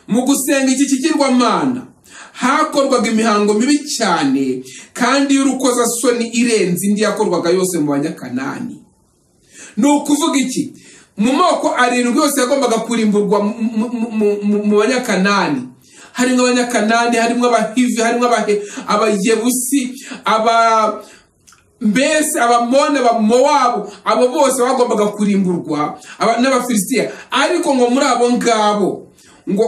mu gusenga iki kigirwamana hakorwaga imihango mibi cyane kandi y'urukozasoni irenze indi yakorwaga yose mu banyakanani ni ukuvuga iki mu moko arindwi yose yagombaga kurimburwa mu- mu- mu- mu- mu banyakanani harimo abanyakanani harimo abahivi harimo Abahe- abayebusi aba mbese abamoni abamowabu abo bose bagombaga kurimburwa aba- n'abafilisitiya ariko ngo muri abo ngabo ngo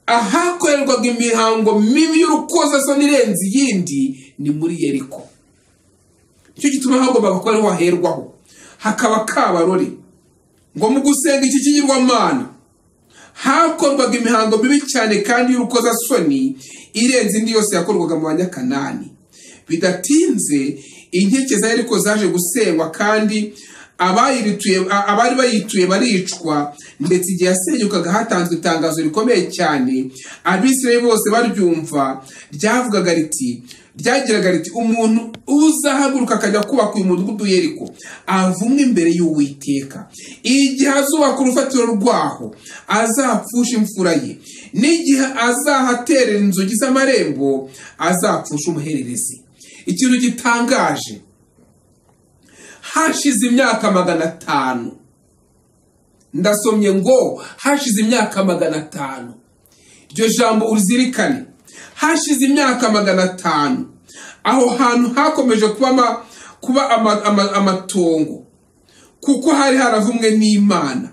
ahakorerwaga imihango mibi y'urukozasoni irenze iyindi ni muri yeriko nicyo gituma hagombaga kuba ariho haherwaho hakaba kabarore ngo mu gusenga iki kigirwamana hakorwaga imihango mibi cyane kandi y'urukozasoni irenze indi yose yakorwaga mu banyakanani bidatinze inkike za yeriko zaje gusengwa kandi abayirituye a- abari bayituye baricwa ndetse igihe yasenyukaga hatanzwe itangazo rikomeye cyane abisirayeli bose baryumva ryavugaga riti ryagiraga riti umuntu uzahaguruka akajya kubaka uyu mudugudu yeriko avumwe imbere y'uwiteka igihe azubaka urufatiro rwaho azapfusha imfura ye n'igihe azahaterera inzugi z'amarembo azapfusha umuhererezi ikintu gitangaje hashize imyaka magana atanu ndasomye ngo hashize imyaka magana atanu iryo jambo urizirikane hashize imyaka magana atanu aho hantu hakomeje kuba ama- kuba ama- ama- amatongo kuko hari haravumwe n'imana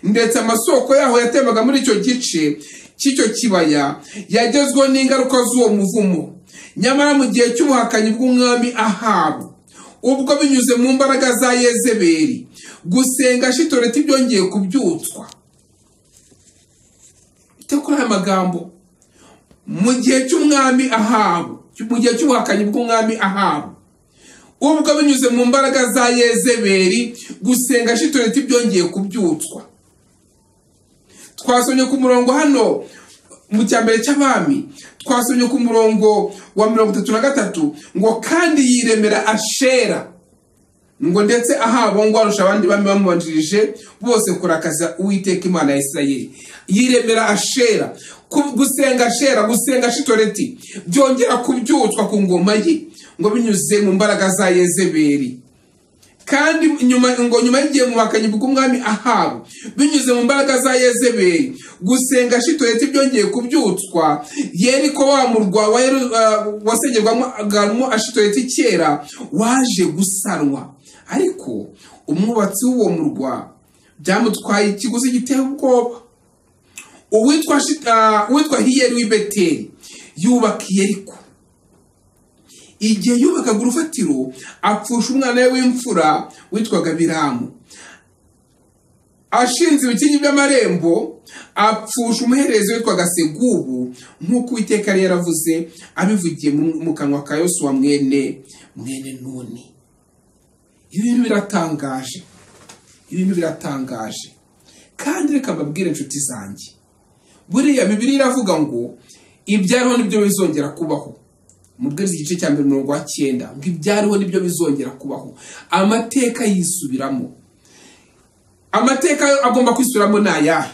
ndetse amasoko yaho yatembaga muri icyo gice cy'icyo kibaya yagezweho n'ingaruka z'uwo muvumo nyamara mu gihe cy'ubuhakanyi bw'umwami ahabu ubwo binyuze mu mbaraga za yezebeli gusenga shitoreti byongeye kubyutswa ite kuri aya magambo mu gihe cy'umwami ahabu mu gihe cy'ubuhakanyi bw'umwami ahabu ubwo binyuze mu mbaraga za yezebeli gusenga shitoreti byongeye kubyutswa twasomye ku murongo hano mu cya mbere cy'abami twasomye ku murongo wa mirongo itatu na gatatu ngo kandi yiremera ashera ngo ndetse ahabo ngo arusha abandi bami bamubanjirije bose kurakaza uwiteka imana ya isirayeli yiremera ashera Ku- gusenga ashera gusenga shitoreti byongera kubyutswa ku ngoma ye ngo binyuze mu mbaraga za yezebeli kandi nyuma ngo nyuma y'igihe mu bakanyi bw'umwami ahabu binyuze mu mbaraga za yezebeli gusenga shitoreti byongeye kubyutswa yeriko wa murwa wa Yeru- ah, wasengerwamo ashitoreti kera waje gusanwa ariko umwubatsi w'uwo murwa byamutwaye ikiguzi giteye ubwoba uwitwa Shi- ah, uwitwa hiyeri w'i beteli yubaka yeriko igihe yubakaga urufatiro apfusha umwana we w'imfura witwaga biramu ashinze ibikingi by'amarembo apfusha umuhererezi witwaga segubu nk'uko uwiteka yari yaravuze abivugiye mu mu kanwa ka yosuwa mwene mwene nuni ibi bintu biratangaje ibintu biratangaje kandi reka mbabwire inshuti zanjye buriya bibiri iravuga ngo ibyariho nibyo bizongera kubaho mubwiriza igice cya mbere umurongo wa cyenda ngo ibyariho nibyo bizongera kubaho amateka yisubiramo amateka agomba kwisubiramo ni ayahe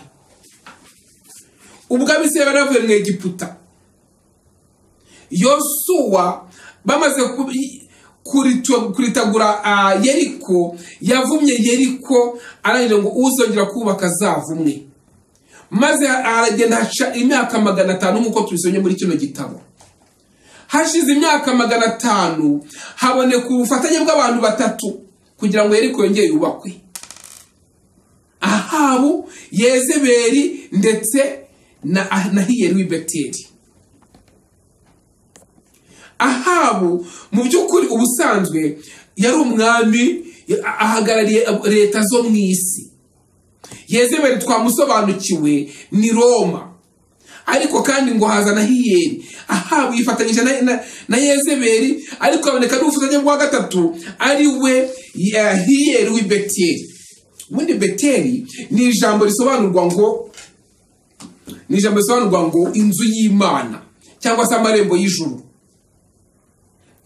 ubwo abisire bari bavuye mu egiputa yosuwa bamaze ku- kuritu- kuritagura ah, yeriko yavumye yeriko arangije ngo uzongera kubaka azavumwe maze aragenda haca imyaka magana atanu nk'uko tubisomye muri kino gitabo hashize imyaka magana atanu haboneka ubufatanye bw'abantu batatu kugira ngo yeriko yongere yubakwe ahabu yezeberi ndetse na na hiyeri w'i beteri ahabu mu by'ukuri ubusanzwe yari umwami ya- ahagarariye leta zo mu isi yezebeli twamusobanukiwe ni roma ariko kandi ngo haza na hiyeri ahabu yifatanyije na, na, na yezebeli ariko haboneka n'ubufatanye bwa gatatu ari we ya hiyeri w'i beteri ubundi beteri ni ijambo risobanurwa ngo ni ijambo risobanurwa ngo inzu y'imana cyangwa se amarembo y'ijuru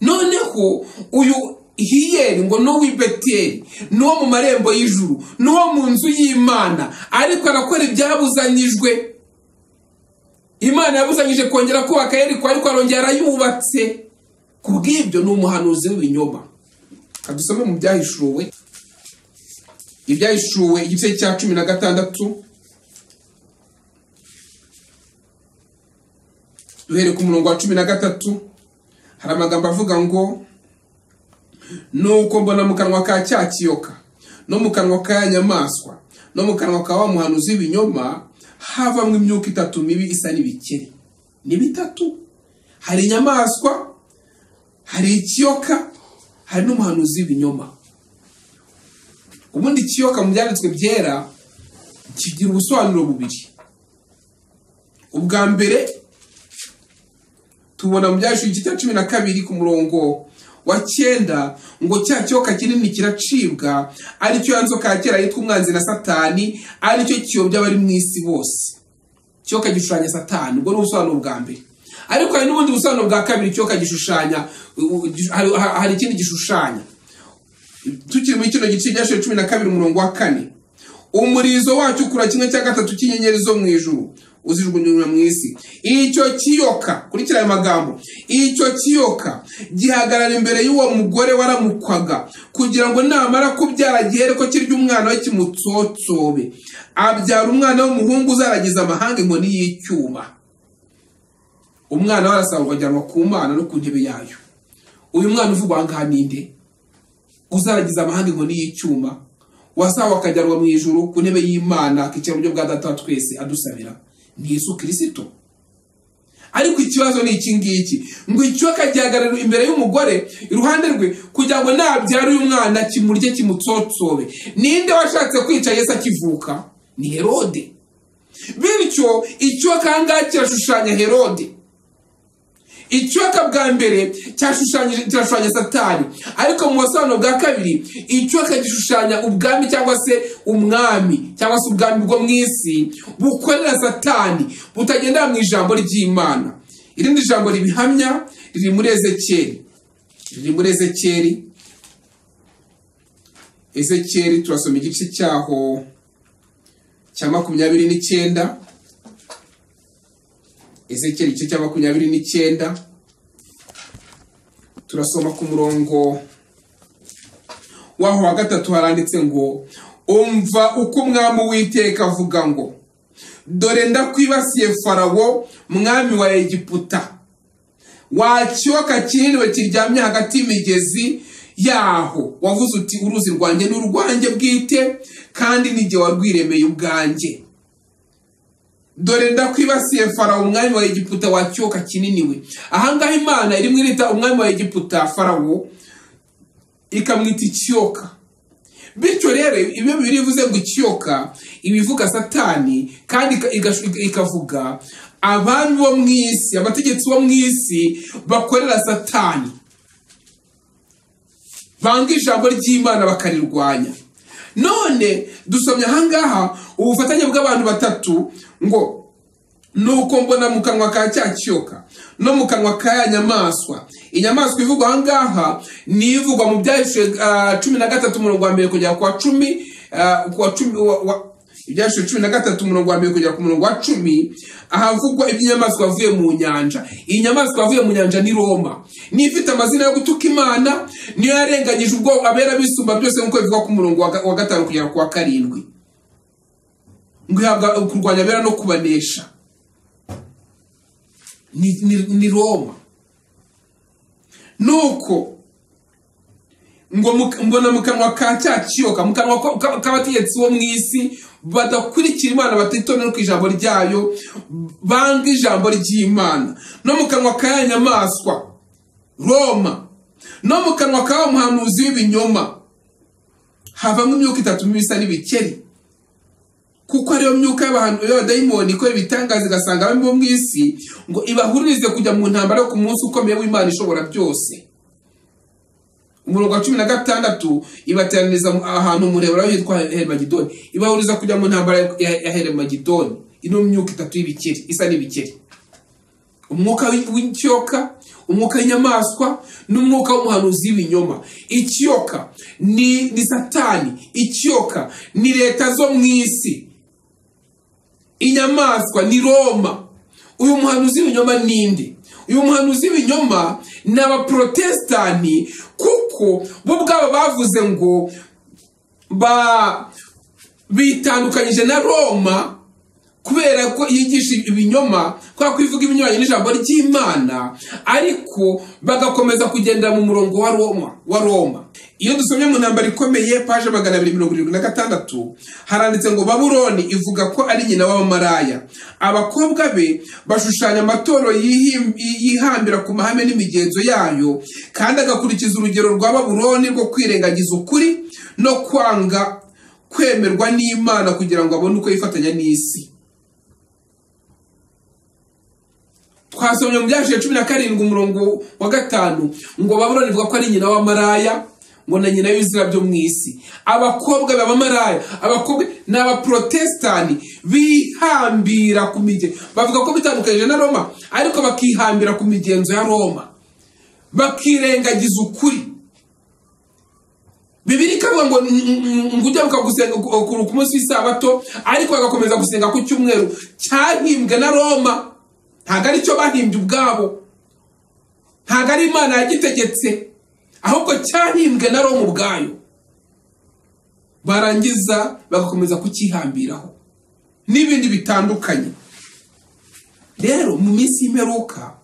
noneho uyu hiyeri ngo ni uw'i beteri ni uwo mu marembo y'ijuru ni uwo mu nzu y'imana ariko arakora ibyabuzanyijwe imana yabuzanyije kongera kubaka yeriko ariko arongera arayubatse ku bw'ibyo ni umuhanuzi w'ibinyoma kadusome mu byahishuwe ibyahishuwe igice cya cumi na gatandatu duhereye ku murongo wa cumi na gatatu hari amagambo avuga ngo nuko mbona mu kanwa ka cya kiyoka no mu kanwa ka ya nyamaswa no mu kanwa ka wa muhanuzi w'ibinyoma havamo imyuka itatu mibi isa n'ibikeri ni bitatu hari inyamaswa hari ikiyoka hari n'umuhanuzi w'ibinyoma ubundi ikiyoka mu byanditswe byera kigira ubusobanuro bubiri ubwa mbere tubona mu byashu igice cya cumi na kabiri ku murongo wa cyenda ngo cya cyoka kinini kiracibwa aricyo ya nzoka ya kera yitwa umwanzi na satani aricyo kiyobya abari mu isi bose cyoka gishushanya satani ubwo ni ubusobanuro bwa mbere ariko hari n'ubundi busobanuro bwa kabiri cyoka gishushanya u- u- gish- hari- ha- hari ikindi gishushanya tukiri muri kino gice cya cumi na kabiri umurongo wa kane umurizo wacyo ukura kimwe cya gatatu cy'inyenyeri zo mu ijuru uzijugunywa mu isi icyo kiyoka kurikira aya magambo icyo kiyoka gihagarara imbere y'uwo mugore waramukwaga kugira ngo namara kubyara gihere ko kirya umwana we kimutsotsobe abyara umwana w'umuhungu uzaragiza amahanga inkoni y'icyuma umwana we arasabwa ajyanwa ku mana no ku ntebe yayo uyu mwana uvugwa aha ngaha ni nde uzaragiza amahanga inkoni y'icyuma wasawe akajyanwa mu ijuru ku ntebe y'imana akicara mu buryo bwa data wa twese adusabira ni yesu kirisito ariko ikibazo ni iki ngiki ngo ikiyoka gihagarara imbere y'umugore iruhande rwe kugira ngo nabyara uyu mwana kimurye kimutsotsobe ninde washatse kwica yesu akivuka ni herode bityo ikiyoka aha ngaha kirashushanya herode icyoka bwa mbere cyashushanyije kirashushanya satani ariko mu busobanuro bwa kabiri icyoka gishushanya ubwami cyangwa se umwami cyangwa se ubwami bwo mu isi bukorera satani butagendera mu ijambo ry'imana irindi jambo ribihamya riri muri ezekeri riri muri ezekeri ezekeri turasoma igice cyaho cya makumyabiri n'icyenda ezekeri igice cya makumyabiri n'icyenda turasoma ku murongo waho wa gatatu haranditse ngo umva uko umwami uwiteka avuga ngo dore ndakwibasiye farawo mwami wa egiputa wakiyoka kinini kiryamye hagati y'imigezi yaho wavuze uti uruzi rwanjye ni urwanjye bwite kandi n'igihe warwiremeye ubwanjye dore ndakwibasiye farawo umwami wa egiputa wakiyoka kinini we ahangaha imana irimo irita umwami wa egiputa farawo ikamwita ikiyoka bityo rero ibyo bibiri bivuze ngo ikiyoka ibivuga satani kandi ika- igashu- ikavuga abami bo mu isi abategetsi bo mu isi bakorera satani banga ijambo ry'imana bakarirwanya none dusomye ahangaha ubufatanye bw'abantu batatu ngo nuko mbona mu kanwa ka cya kiyoka no mu kanwa ka ya nyamaswa inyamaswa ivugwa ahangaha ni ivugwa mu byahishwe ah, cumi na gatatu umurongo wa mbere kugera ku wa cumi ah, ku wa cumi wa- wa- ibyahishwe cumi na gatatu umurongo wa mbere kugera ku murongo wa cumi ahavugwa iby'inyamaswa yavuye mu nyanja iyi nyamaswa yavuye mu nyanja ni roma niyo ifite amazina yo gutuka imana niyo yarenganyije ubwo abera bisumba byose nk'uko bivugwa ku murongo wa ga- wa gatanu kugera ku wa karindwi ngo ihabwa kurwanya abera no kubanesha ni, ni, ni roma nuko ngo mu- mbona mu kanwa ka cya kiyoka mu kanwa ko- ka- k'abategetsi bo mu isi badakurikira imana batitonera ku ijambo ryayo banga ijambo ry'imana no mu kanwa ka ya nyamaswa roma no mu kanwa ka wa muhanuzi w'ibinyoma havamo imyuka itatu mibi isa n'ibikeri kuko ariyo myuka y'abantu y'abadayimoni ikora ibitangaza igasanga abami bo mu isi ngo ibahuririze kujya mu ntambara yo ku munsi ukomeye w'imana ishobora byose umurongo wa cumi na gatandatu ibateraniriza mu- ahantu umurebera hitwa hermagidoni ibahuriza kujya mu ntambara ya- ya hermagidoni ino myuka itatu y'ibikeri isa n'ibikeri umwuka w'i- w'ikiyoka umwuka w'inyamaswa n'umwuka w'umuhanuzi w'ibinyoma ikiyoka ni, ni satani ikiyoka ni leta zo mu isi inyamaswa ni roma uyu muhanuzi w'ibinyoma ninde uyu muhanuzi w'ibinyoma ni abaprotestani kuko bo ubwabo bavuze ngo ba bitandukanyije na roma kubera ko yigisha ibinyoma kubera ko ivuga ibinyuranye n'ijambo ry'imana ariko bagakomeza kugendera mu murongo wa roma wa roma iyo dusomye mu ntambaro ikomeye paje magana abiri mirongo irindwi na gatandatu haranditse ngo babuloni ivuga ko ari nyina w'abamaraya abakobwa be bashushanya amatorero yihim- yihambira ku mahame n'imigenzo yayo kandi agakurikiza urugero rwa babuloni rwo kwirengagiza ukuri no kwanga kwemerwa n'imana kugira ngo abone uko yifatanya n'isi twasomye mu byashiye cumi na karindwi umurongo wa gatanu ngo babuloni ivuga ko ari nyina w'amaraya ngo na nyina y'ibizira byo mu isi abakobwa b'abamaraya abakobwa ni abaprotestani bihambira ku migenzo bavuga ko bitandukanyije na roma ariko bakihambira ku migenzo ya roma bakirengagiza ukuri bibiri ikavuga ngo "N- n- ngo ujya gusenga ku munsi w'isabato ariko bagakomeza gusenga ku cyumweru cyahimbwe na roma ntabwo ari cyo bahimbye ubwabo ntabwo ari imana yagitegetse ahubwo cyahimbwe na roma ubwayo barangiza bagakomeza kucyihambiraho n'ibindi bitandukanye rero mu minsi y'imperuka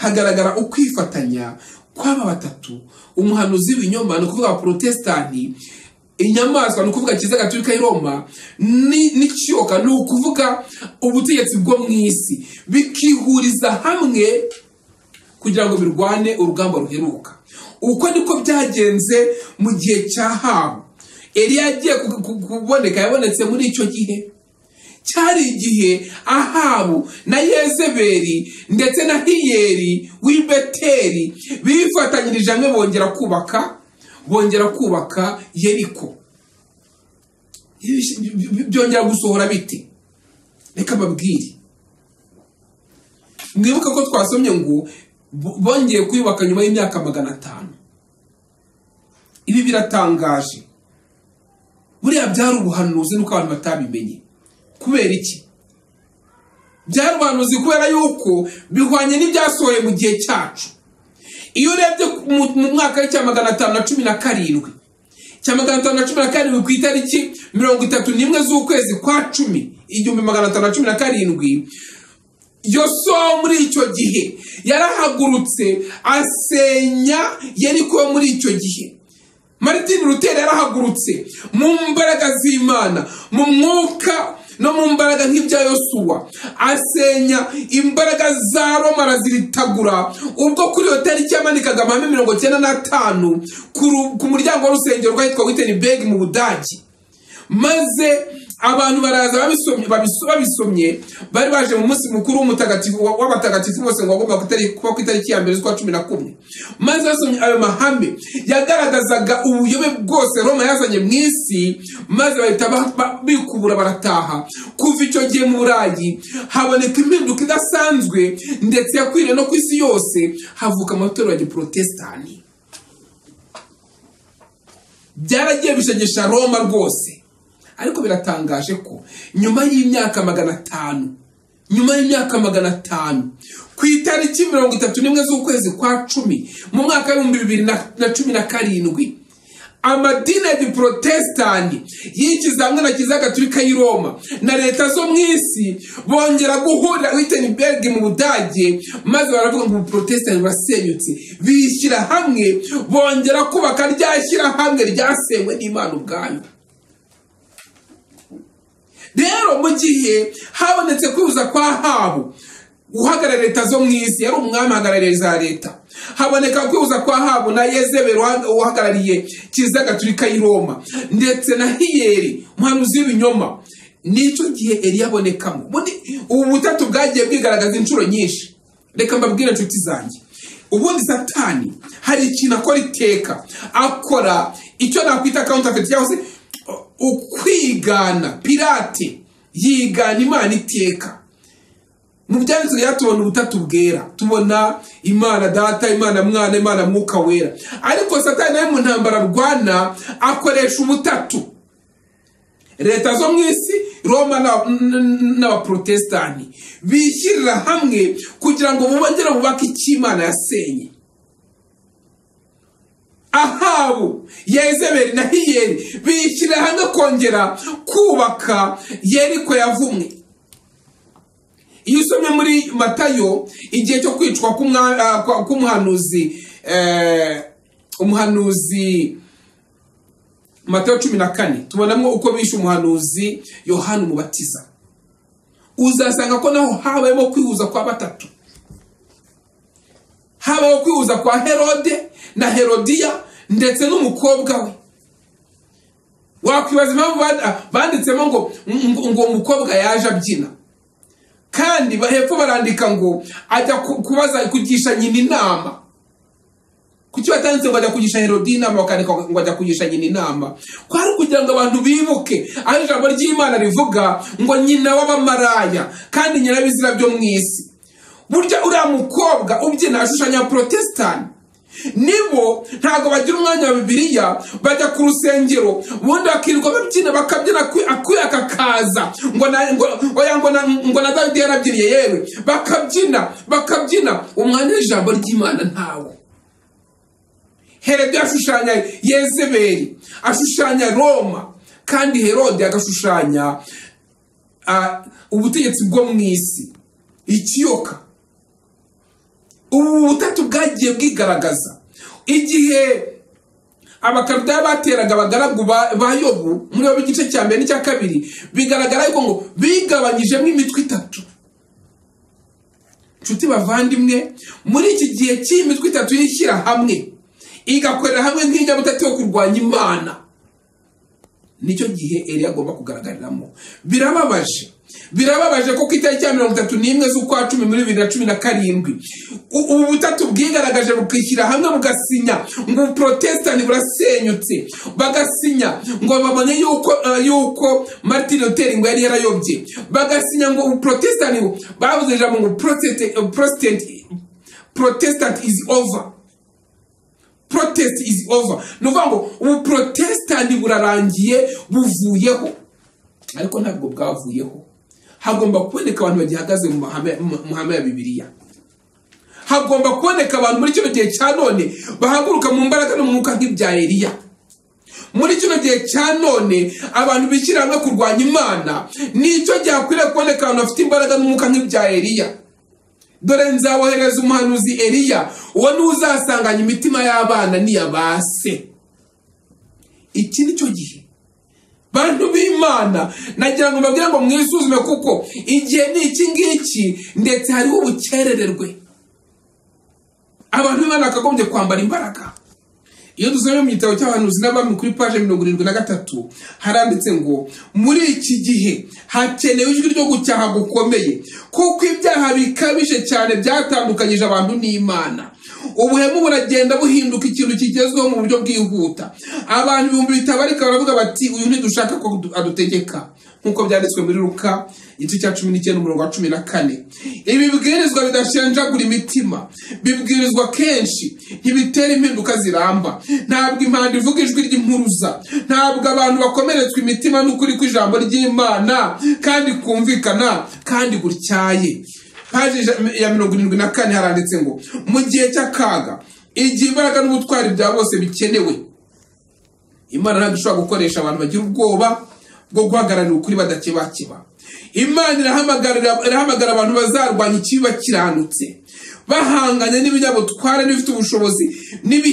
hagaragara ukwifatanya kw'aba batatu umuhanuzi w'ibinyoma ni ukuvuga abaporotesitanti inyamaswa ni ukuvuga kiza gaturika y'i Roma ni- n'ikiyoka ni ukuvuga ubutegetsi bwo mu isi bikihuriza hamwe kugira ngo birwane urugamba ruheruka uko niko byagenze mu gihe cya habu eliya yagiye ku- ku- kuboneka yabonetse muri icyo gihe cyari igihe ahabu na yezebeli ndetse na hiyeri w'i beteri bifatanyirije hamwe bongera kubaka bongera kubaka yeriko Ibi- bi- byongera gusohora biti reka babwire mwibuke ko twasomye ngo bo- bongeye kuyubaka nyuma y'imyaka magana atanu ibi biratangaje buriya byari ubuhanuzi nuko abantu batabimenye kubera iki byari ubuhanuzi kubera yuko bihwanye n'ibyasohoye mu gihe cyacu iyo urebye mu- mu mwaka w'icya magana atanu na cumi na karindwi cya magana atanu na cumi na karindwi ku itariki mirongo itatu n'imwe z'ukwezi kwa cumi igihumbi magana atanu na cumi na karindwi yosuwa muri icyo gihe yarahagurutse asenya yeriko yo muri icyo gihe Martin Luther yarahagurutse mu mbaraga z'Imana mu mwuka no mu mbaraga nk'ibya Yosuwa asenya imbaraga za Roma araziritagura ubwo kuri iyo tariki yamanikaga amahame mirongo cyenda n'atanu ku ru- ku muryango w'urusengero rwahitwa Wittenberg mu Budage maze abantu baraza babisomye babiso- babisomye bari baje mu munsi mukuru w'umutagatifu wa- w'abatagatifu bose ngo wagomba kutari- kuba ku itariki ya mbere z'ukwa cumi na kumwe maze basomye ayo mahame yagaragazaga ubuyobe bwose roma yazanye mu isi maze bahita ba- ba- bikubura barataha kuva icyo gihe mu burayi haboneka impinduka idasanzwe ndetse yakwiriye no ku isi yose havuka amatorero ya giporotesitani byaragiye bishegesha roma rwose ariko biratangaje ko nyuma y'imyaka magana atanu nyuma y'imyaka magana atanu ku itariki mirongo itatu n'imwe z'ukwezi kwa cumi mu mwaka w'ibihumbi bibiri na na cumi na karindwi amadini ya giporotesitanti y'ikizamwe na kiliziya gatulika y'i roma na leta zo mu isi bongera guhurira witenberg mu budage maze baravuga ngo ubuporotesitanti burasenyutse bishyira hamwe bongera kubaka rya shyirahamwe ryasenywe n'imana ubwayo rero mu gihe habonetse kwihuza kwa habu uhagarariye leta zo mu isi yari umwami uhagarariye za leta haboneka kwihuza kwa habu na yezeberi uha- uhagarariye kiliziya gatulika y'i roma ndetse na hiyeri umuhanuzi w'ibinyoma n'icyo gihe eliya abonekamo Ubundi ubu butatu bwagiye bwigaragaza inshuro nyinshi reka mbabwire inshuti zanjye ubundi satani hari ikintu akora iteka akora icyo nakwita counterfeit cyangwa se ukwigana pirate yigana imana iteka mu byanditswe rero tubona ubutatu bwera tubona imana data imana mwana imana mwuka wera ariko satani nawe mu ntambara arwana akoresha ubutatu leta zo mu isi roma na- n- n- n'abaporotesitanti bishyirira hamwe kugira ngo bongere bubake icyo imana yasenye ahabu yezeberi na hiyeri bishyira hamwe kongera kubaka yeriko yavumwe iyo usomye muri matayo igihe cyo kwicwa k'umwa- ah, kwa- k'umuhanuzi eh, umuhanuzi matayo cumi na kane tubonamo uko bishe umuhanuzi yohani umubatiza uzasanga ko naho habayemo kwihuza kwa batatu habayeho kwihuza kwa herode na herodiya ndetse n'umukobwa we wakwibaza impamvu band- ah, banditsemo ngo ngo- ngo umukobwa yaje abyina kandi ba- hepfo barandika ngo ajya ku- kubaza kugisha nyina inama kuki batanditse ngo ajya kugisha herodi inama bakandika ngo ajya kugisha nyina inama kwari kugira ngo abantu bibuke aho ijambo ry'imana rivuga ngo nyina w'abamaraya kandi nyina w'ibizira byo mu isi burya uriya mukobwa ubyina ashushanya porotesitanti nibo ntabwo bagira umwanya wa bibiliya bajya ku rusengero ubundi bakirirwa babyina bakabyina akwi- akuyaka kaza ngo na- ngo- oya, ngo na- ngo na dawidi yarabyiniye yewe bakabyina bakabyina umwanya w'ijambo ry'imana ntawo herode ashushanya yezeberi ashushanya roma kandi herode agashushanya ah, ubutegetsi bwo mu isi ikiyoka ubu butatu bwagiye bwigaragaza igihe abakaruta bateraga abagaragu ba ba yobu muri yobu igice cya mbere n'icya kabiri bigaragara yuko ngo bigabanyijemo imitwe itatu nshuti bavandimwe muri iki gihe cy'imitwe itatu y'ishyira hamwe igakorera hamwe nk'injyabutatu yo kurwanya imana nicyo gihe Eliya agomba kugaragariramo birababaje birababaje ko ku itariki ya mirongo itatu n'imwe z'ukwa cumi muri bibiri na cumi na karindwi u- ubu butatu bwigaragaje bukishyira hamwe bugasinya ngo ubuporotesitanti burasenyutse bagasinya ngo babone yuko eh, yuko martin luther ngo yari yarayobye bagasinya ngo ubuporotesitanti bavuze ijambo ngo protestant protestant protestant is over protest is over ni ukuvuga ngo ubu protestani burarangiye buvuyeho ariko ntabwo bwavuyeho hagomba kuboneka abantu bagihagaze mu mahame- mu- mu mahame ya bibiliya hagomba kuboneka abantu muri kino gihe cya none bahaguruka mu mbaraga no mu mwuka nk'ibya eliya muri kino gihe cya none abantu bishyira hamwe kurwanya imana nicyo gihe hakwiriye kuboneka abantu bafite imbaraga n'umwuka nk'ibya eliya dore nzawohereza umuhanuzi eliya uwo niwe uzasanganya imitima y'abana n'iya ba se iki ni cyo gihe bantu b'imana nagira ngo mbabwire ngo mwisuzume kuko igihe ni iki ngiki ndetse hariho ubukerererwe abantu b'imana bakagombye kwambara imbaraga iyo dusomye mu gitabo cy'abahanuzi n'abami kuri paje mirongo irindwi na gatatu haranditse ngo muri iki gihe hakenewe ijwi ryo gucyaha gukomeye kuko ibyaha bikabije cyane byatandukanyije abantu n'imana ubuhemu buragenda buhinduka ikintu kigezweho mu buryo bwihuta abantu ibihumbi bitabarika baravuga bati uyu ntidushaka ko adu- adutegeka nk'uko byanditswe muri ruka igice cya cumi n'icyenda umurongo wa cumi na kane ibi bibwirizwa bidashenjagura imitima bibwirizwa kenshi ntibitera impinduka ziramba ntabwo impanda ivuga ijwi ry'impuruza ntabwo abantu bakomeretswa imitima n'ukuri kw'ijambo ry'imana kandi kumvikana kandi gutyaye paji ija- ya mirongo irindwi na kane haranditse ngo mu gihe cy'akaga igihe imbaraga n'ubutwari bya bose bikenewe imana ntabwo ishobora gukoresha abantu bagira ubwoba bwo guhagararira ukuri badakebakeba imana irahamagarira- irahamagara abantu bazarwanya ikibi bakiranutse bahanganye n'ibinyabutware n'ibifite ubushobozi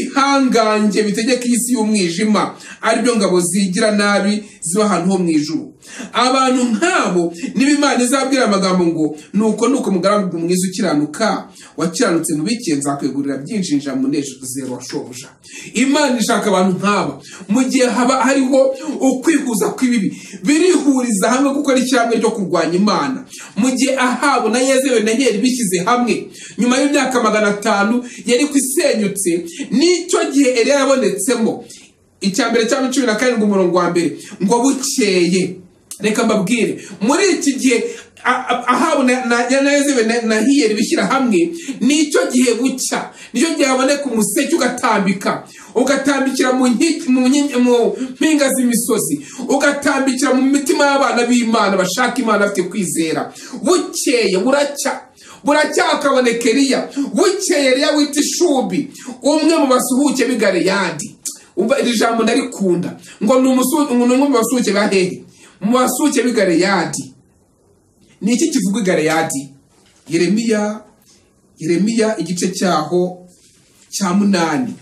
n'ibihangange bitegeka iyi si y'umwijima ari byo ngabo zigira nabi ziba ahantu ho mu ijuru abantu nk'abo niba imana izabwira amagambo ngo nuko nuko mugaragu mwiza ukiranuka wakiranutse mu bike nzakwegurira byinshi njira mu munezero wa shobuja imana ishaka abantu nk'aba mu gihe haba hariho ukwihuza kw'ibibi birihuriza hamwe gukora ishyirahamwe ryo kurwanya imana mu gihe ahabu na yezewe na heri bishyize hamwe nyuma y'imyaka magana atanu yari ku isenyutse n'icyo gihe eliya yabonetsemo icya mbere cya cumi na karindwi umurongo wa mbere ngo bukeye reka mbabwire muri iki gihe a- a- ahabu na- na- na Yezebeli na- na hiyeri bishyira hamwe nicyo gihe bucya nicyo gihe haboneka umuseke ugatambika ugatambikira mu nki- mu nki- mu mpinga z'imisozi ugatambikira mu mitima y'abana b'imana bashaka imana bafite kwizera bukeye buracya buracyakaboneka eliya bukeye eliya wita ishubi umwe mu basuhuke b'i galeyadi umva iri jambo ndarikunda ngo ni umusu- ni umwe mu basuke ba hehe mu basuke b'i galeyadi ni iki kivuga i galeyadi yeremiya yeremiya igice cyaho cya munani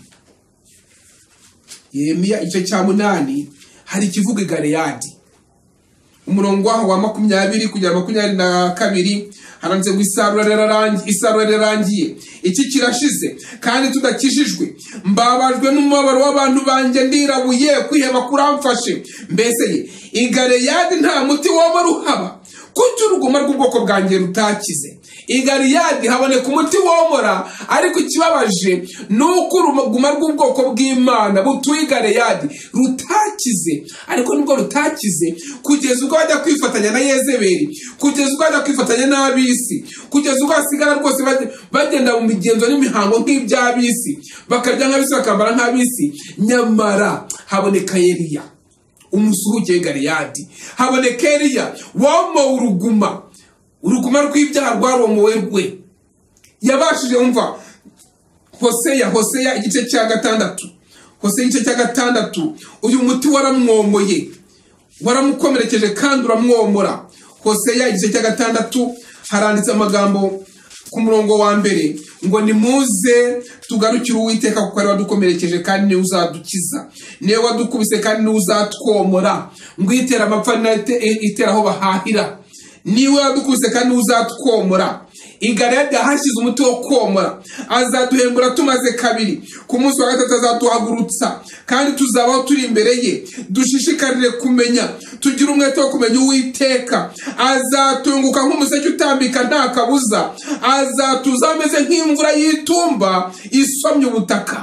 yeremiya igice cya munani hari ikivuga i galeyadi umurongo waho wa makumyabiri kugera makumyabiri na kabiri haranditse ngo isarura rirarangi- isarura rirarangiye iki kirashize kandi tudakijijwe mbabajwe n'umubabaro w'abantu banjye ndirabuye kwiheba kuramfashe mbese ye igaleyadi nta muti waba ruhaba kuki uruguma rw'ubwoko bwanjye rutakize i galeyadi haboneka umuti womora ariko ikibabaje ni uko uruguma rw'ubwoko bw'imana butuye i galeyadi rutakize ariko nibwo rutakize kugeza ubwo bajya kwifatanya na yezebeli kugeza ubwo bajya kwifatanya n'ab'isi kugeza ubwo hasigara rwose bajya- bagenda mu migenzo n'imihango nk'iby'ab'isi bakarya nk'ab'isi bakambara nk'ab'isi nyamara haboneka yeriya umusuhuke w'i galeyadi haboneka eliya womowe uruguma uruguma rw'ibyaha rwaromowe rwe yabashije umva hoseya hoseya igice cya gatandatu hoseya igice cya gatandatu uyu muti waramwomoye waramukomerekeje kandi uramwomora hoseya igice cya gatandatu haranditse amagambo ku murongo wa mbere ngo nimuze tugarukire uwiteka kuko ari wadukomerekeje kandi niwe uzadukiza niwe wadukubise kandi niwe uzatwomora ngo itera amapfa n'ite- itera aho bahahira niwe wadukubise kandi niwe uzatwomora igarayadi yahashyize umuti wo komora azaduhembura tumaze kabiri ku munsi wa gatatu azatuhagurutsa kandi tuzabaho turi imbere ye dushishikarire kumenya tugire umwete wo kumenya uwiteka azatunguka nk'umuseke utambika nta kabuza azatuza ameze nk'imvura y'itumba isomye ubutaka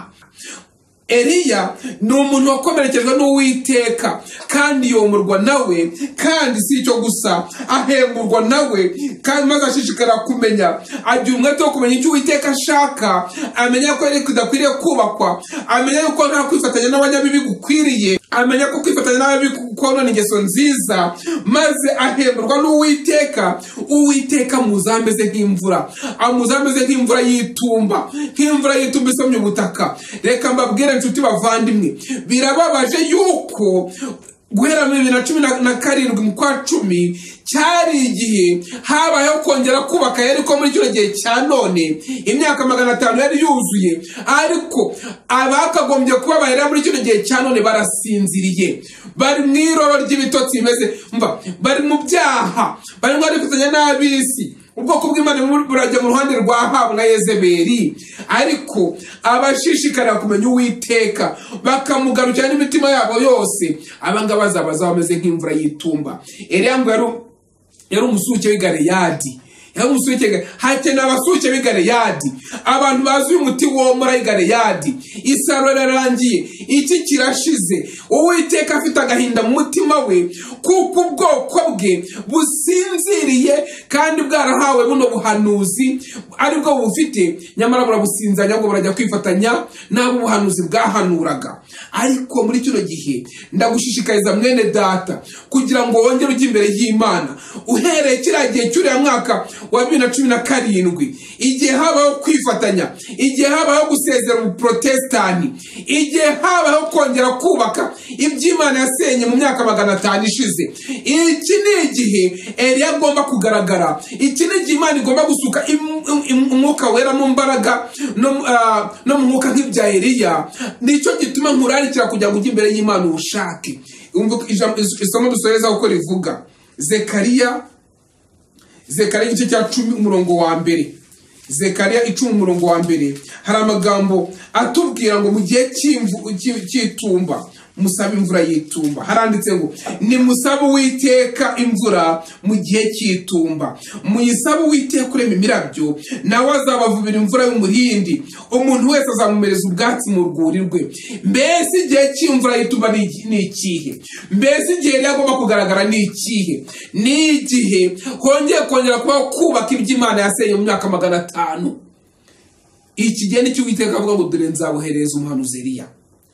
Eliya ni umuntu wakomerekejwe n'uwiteka kandi yomorwa nawe kandi si icyo gusa ahemburwa nawe kandi maze ashishikara kumenya agira umwete wo kumenya icyo uwiteka ashaka amenya ko ariko idakwiriye kubakwa amenya yuko nta kwifatanya n'abanyabibi gukwiriye amenya ko kwifatanya n'abanyabibi konona ingeso nziza maze ahemburwa n'uwiteka uwiteka amuzaho ameze nk'imvura amuzaho ameze nk'imvura y'itumba nk'imvura y'itumba isomye ubutaka reka mbabwire nshuti bavandimwe birababaje yuko guhera muri bibiri na cumi na- na karindwi mu kwa cumi cyari igihe habayeho kongera kubaka yariko muri kino gihe cya none imyaka magana atanu yari yuzuye ariko abakagombye kuba bahera muri kino gihe cya none barasinziriye bari mu iroro ry'ibitotsi bimeze mva bari mu byaha barimo barifatanya n'ab'isi ubwoko bw'imana burimo burajya mu ruhande rwa habu na yezeberi ariko abashishikarira kumenya uwiteka bakamugarukira n'imitima yabo yose abangaba bazabaza bameze nk'imvura y'itumba eriya ngo yari yari umusuke w'igareyadi yari umusuke w'i- hakenewe abasuke b'igareyadi abantu bazi uyu muti womora igareyadi isaro rirarangiye iki kirashize uwiteka afite agahinda mu mutima we kuko ubwoko bwe businziriye kandi bwarahawe buno buhanuzi aribwo bufite nyamara burabusinzanya ngo burajya kwifatanya n'abo ubuhanuzi bwahanuraga ariko muri kino gihe ndagushishikariza mwene data kugira ngo wongere ujye imbere y'imana uhereye kiriya gihe cy'uriya mwaka wa bibiri na cumi na karindwi igihe habaho kwifatanya igihe habaho gusezera ubuprotestani igihe habaho kongera kubaka iby'imana yasenye mu myaka magana atanu ishize iki ni igihe eriya agomba kugaragara iki ni igihe imana igomba gusuka im- im- umwuka wera mu mbaraga no mu- ah, no mu mwuka nk'ibya eriya nicyo gituma nkurarikira kugira ngo ujye imbere y'imana ubushake Umva uko ijambo- is- isomo dusoreza uko rivuga zekariya zekariya igice cya cumi umurongo wa mbere zekariya icumi umurongo wa mbere hari amagambo atubwira ngo mu gihe cy'imvu- cy'i- cy'itumba musabe imvura y'itumba haranditse ngo nimusabe uwiteka imvura mu gihe cy'itumba muyisabe uwiteka urema imirabyo nawe azabavubira imvura y'umurindi umuntu wese azamumereza ubwatsi mu rwuri rwe mbese igihe cy'imvura y'itumba ni iki- ni ikihe mbese igihe rero agomba kugaragara ni ikihe ni igihe hongeye kongera kubaho kubaka iby'imana yaseye mu myaka magana atanu iki gihe nicyo uwiteka avuga ngo dore nzaboherereza umuhanuzi Eliya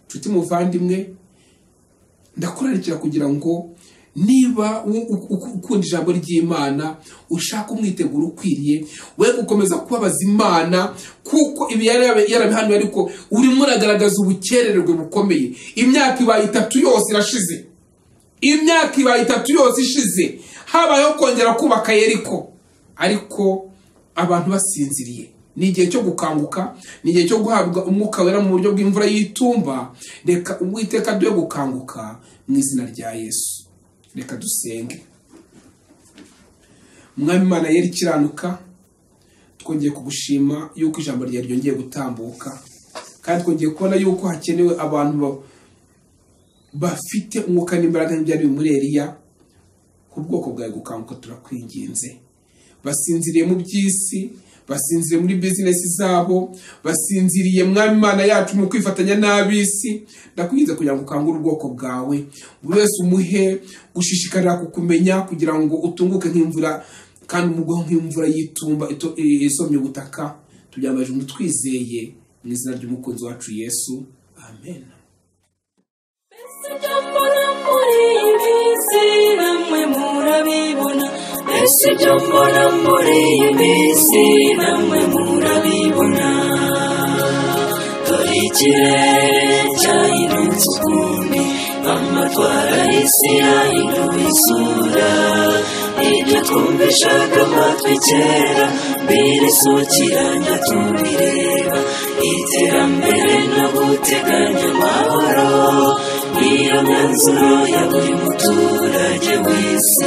nshuti muvandimwe ndakurarikira kugira ngo niba u- u- u- ukunda ijambo ry'imana ushaka umwiteguro ukwiriye we gukomeza kubabaza imana kuko ibi yari yarabi- yarabihanuye ariko urimo uragaragaza ubukererwe bukomeye imyaka ibaye itatu yose irashize imyaka ibaye itatu yose ishize habayeho kongera kubaka yeriko ariko abantu basinziriye ni igihe cyo gukanguka ni igihe cyo guhabwa umwuka wera mu buryo bw'imvura y'itumba reka uwiteka duhe gukanguka mu izina rya yesu reka dusenge mwami imana yera ikiranuka twongeye kugushima yuko ijambo ryawe ryongeye gutambuka kandi twongeye kubona yuko hakenewe abantu ba- bafite umwuka n'imbaraga nk'ibyari biri muri Eliya ku bwoko bwawe gukanguka turakwinginze basinziriye mu by'isi basinziriye muri bizinesi zabo basinziriye mwami imana yacu mu kwifatanya n'ab'isi ndakwinginze kugira ngo ukangure ubwoko bwawe buri wese umuhe gushishikarira kukumenya kugira ngo utunguke nk'imvura kandi umugwe nk'imvura y'itumba ito- i- isomye ubutaka tubyambaje umuntu twizeye mu izina ry'umukunzi wacu yesu amen mbese ibyo mbona muri iyi minsi namwe murabibona dore ikirere cyahindutse ukundi amatwara y'isi yahinduye isura ibyo twumvishaga amatwi kera birisukiranya tubireba iterambere no guteganya amahoro niyo myanzuro ya buri muturage w'isi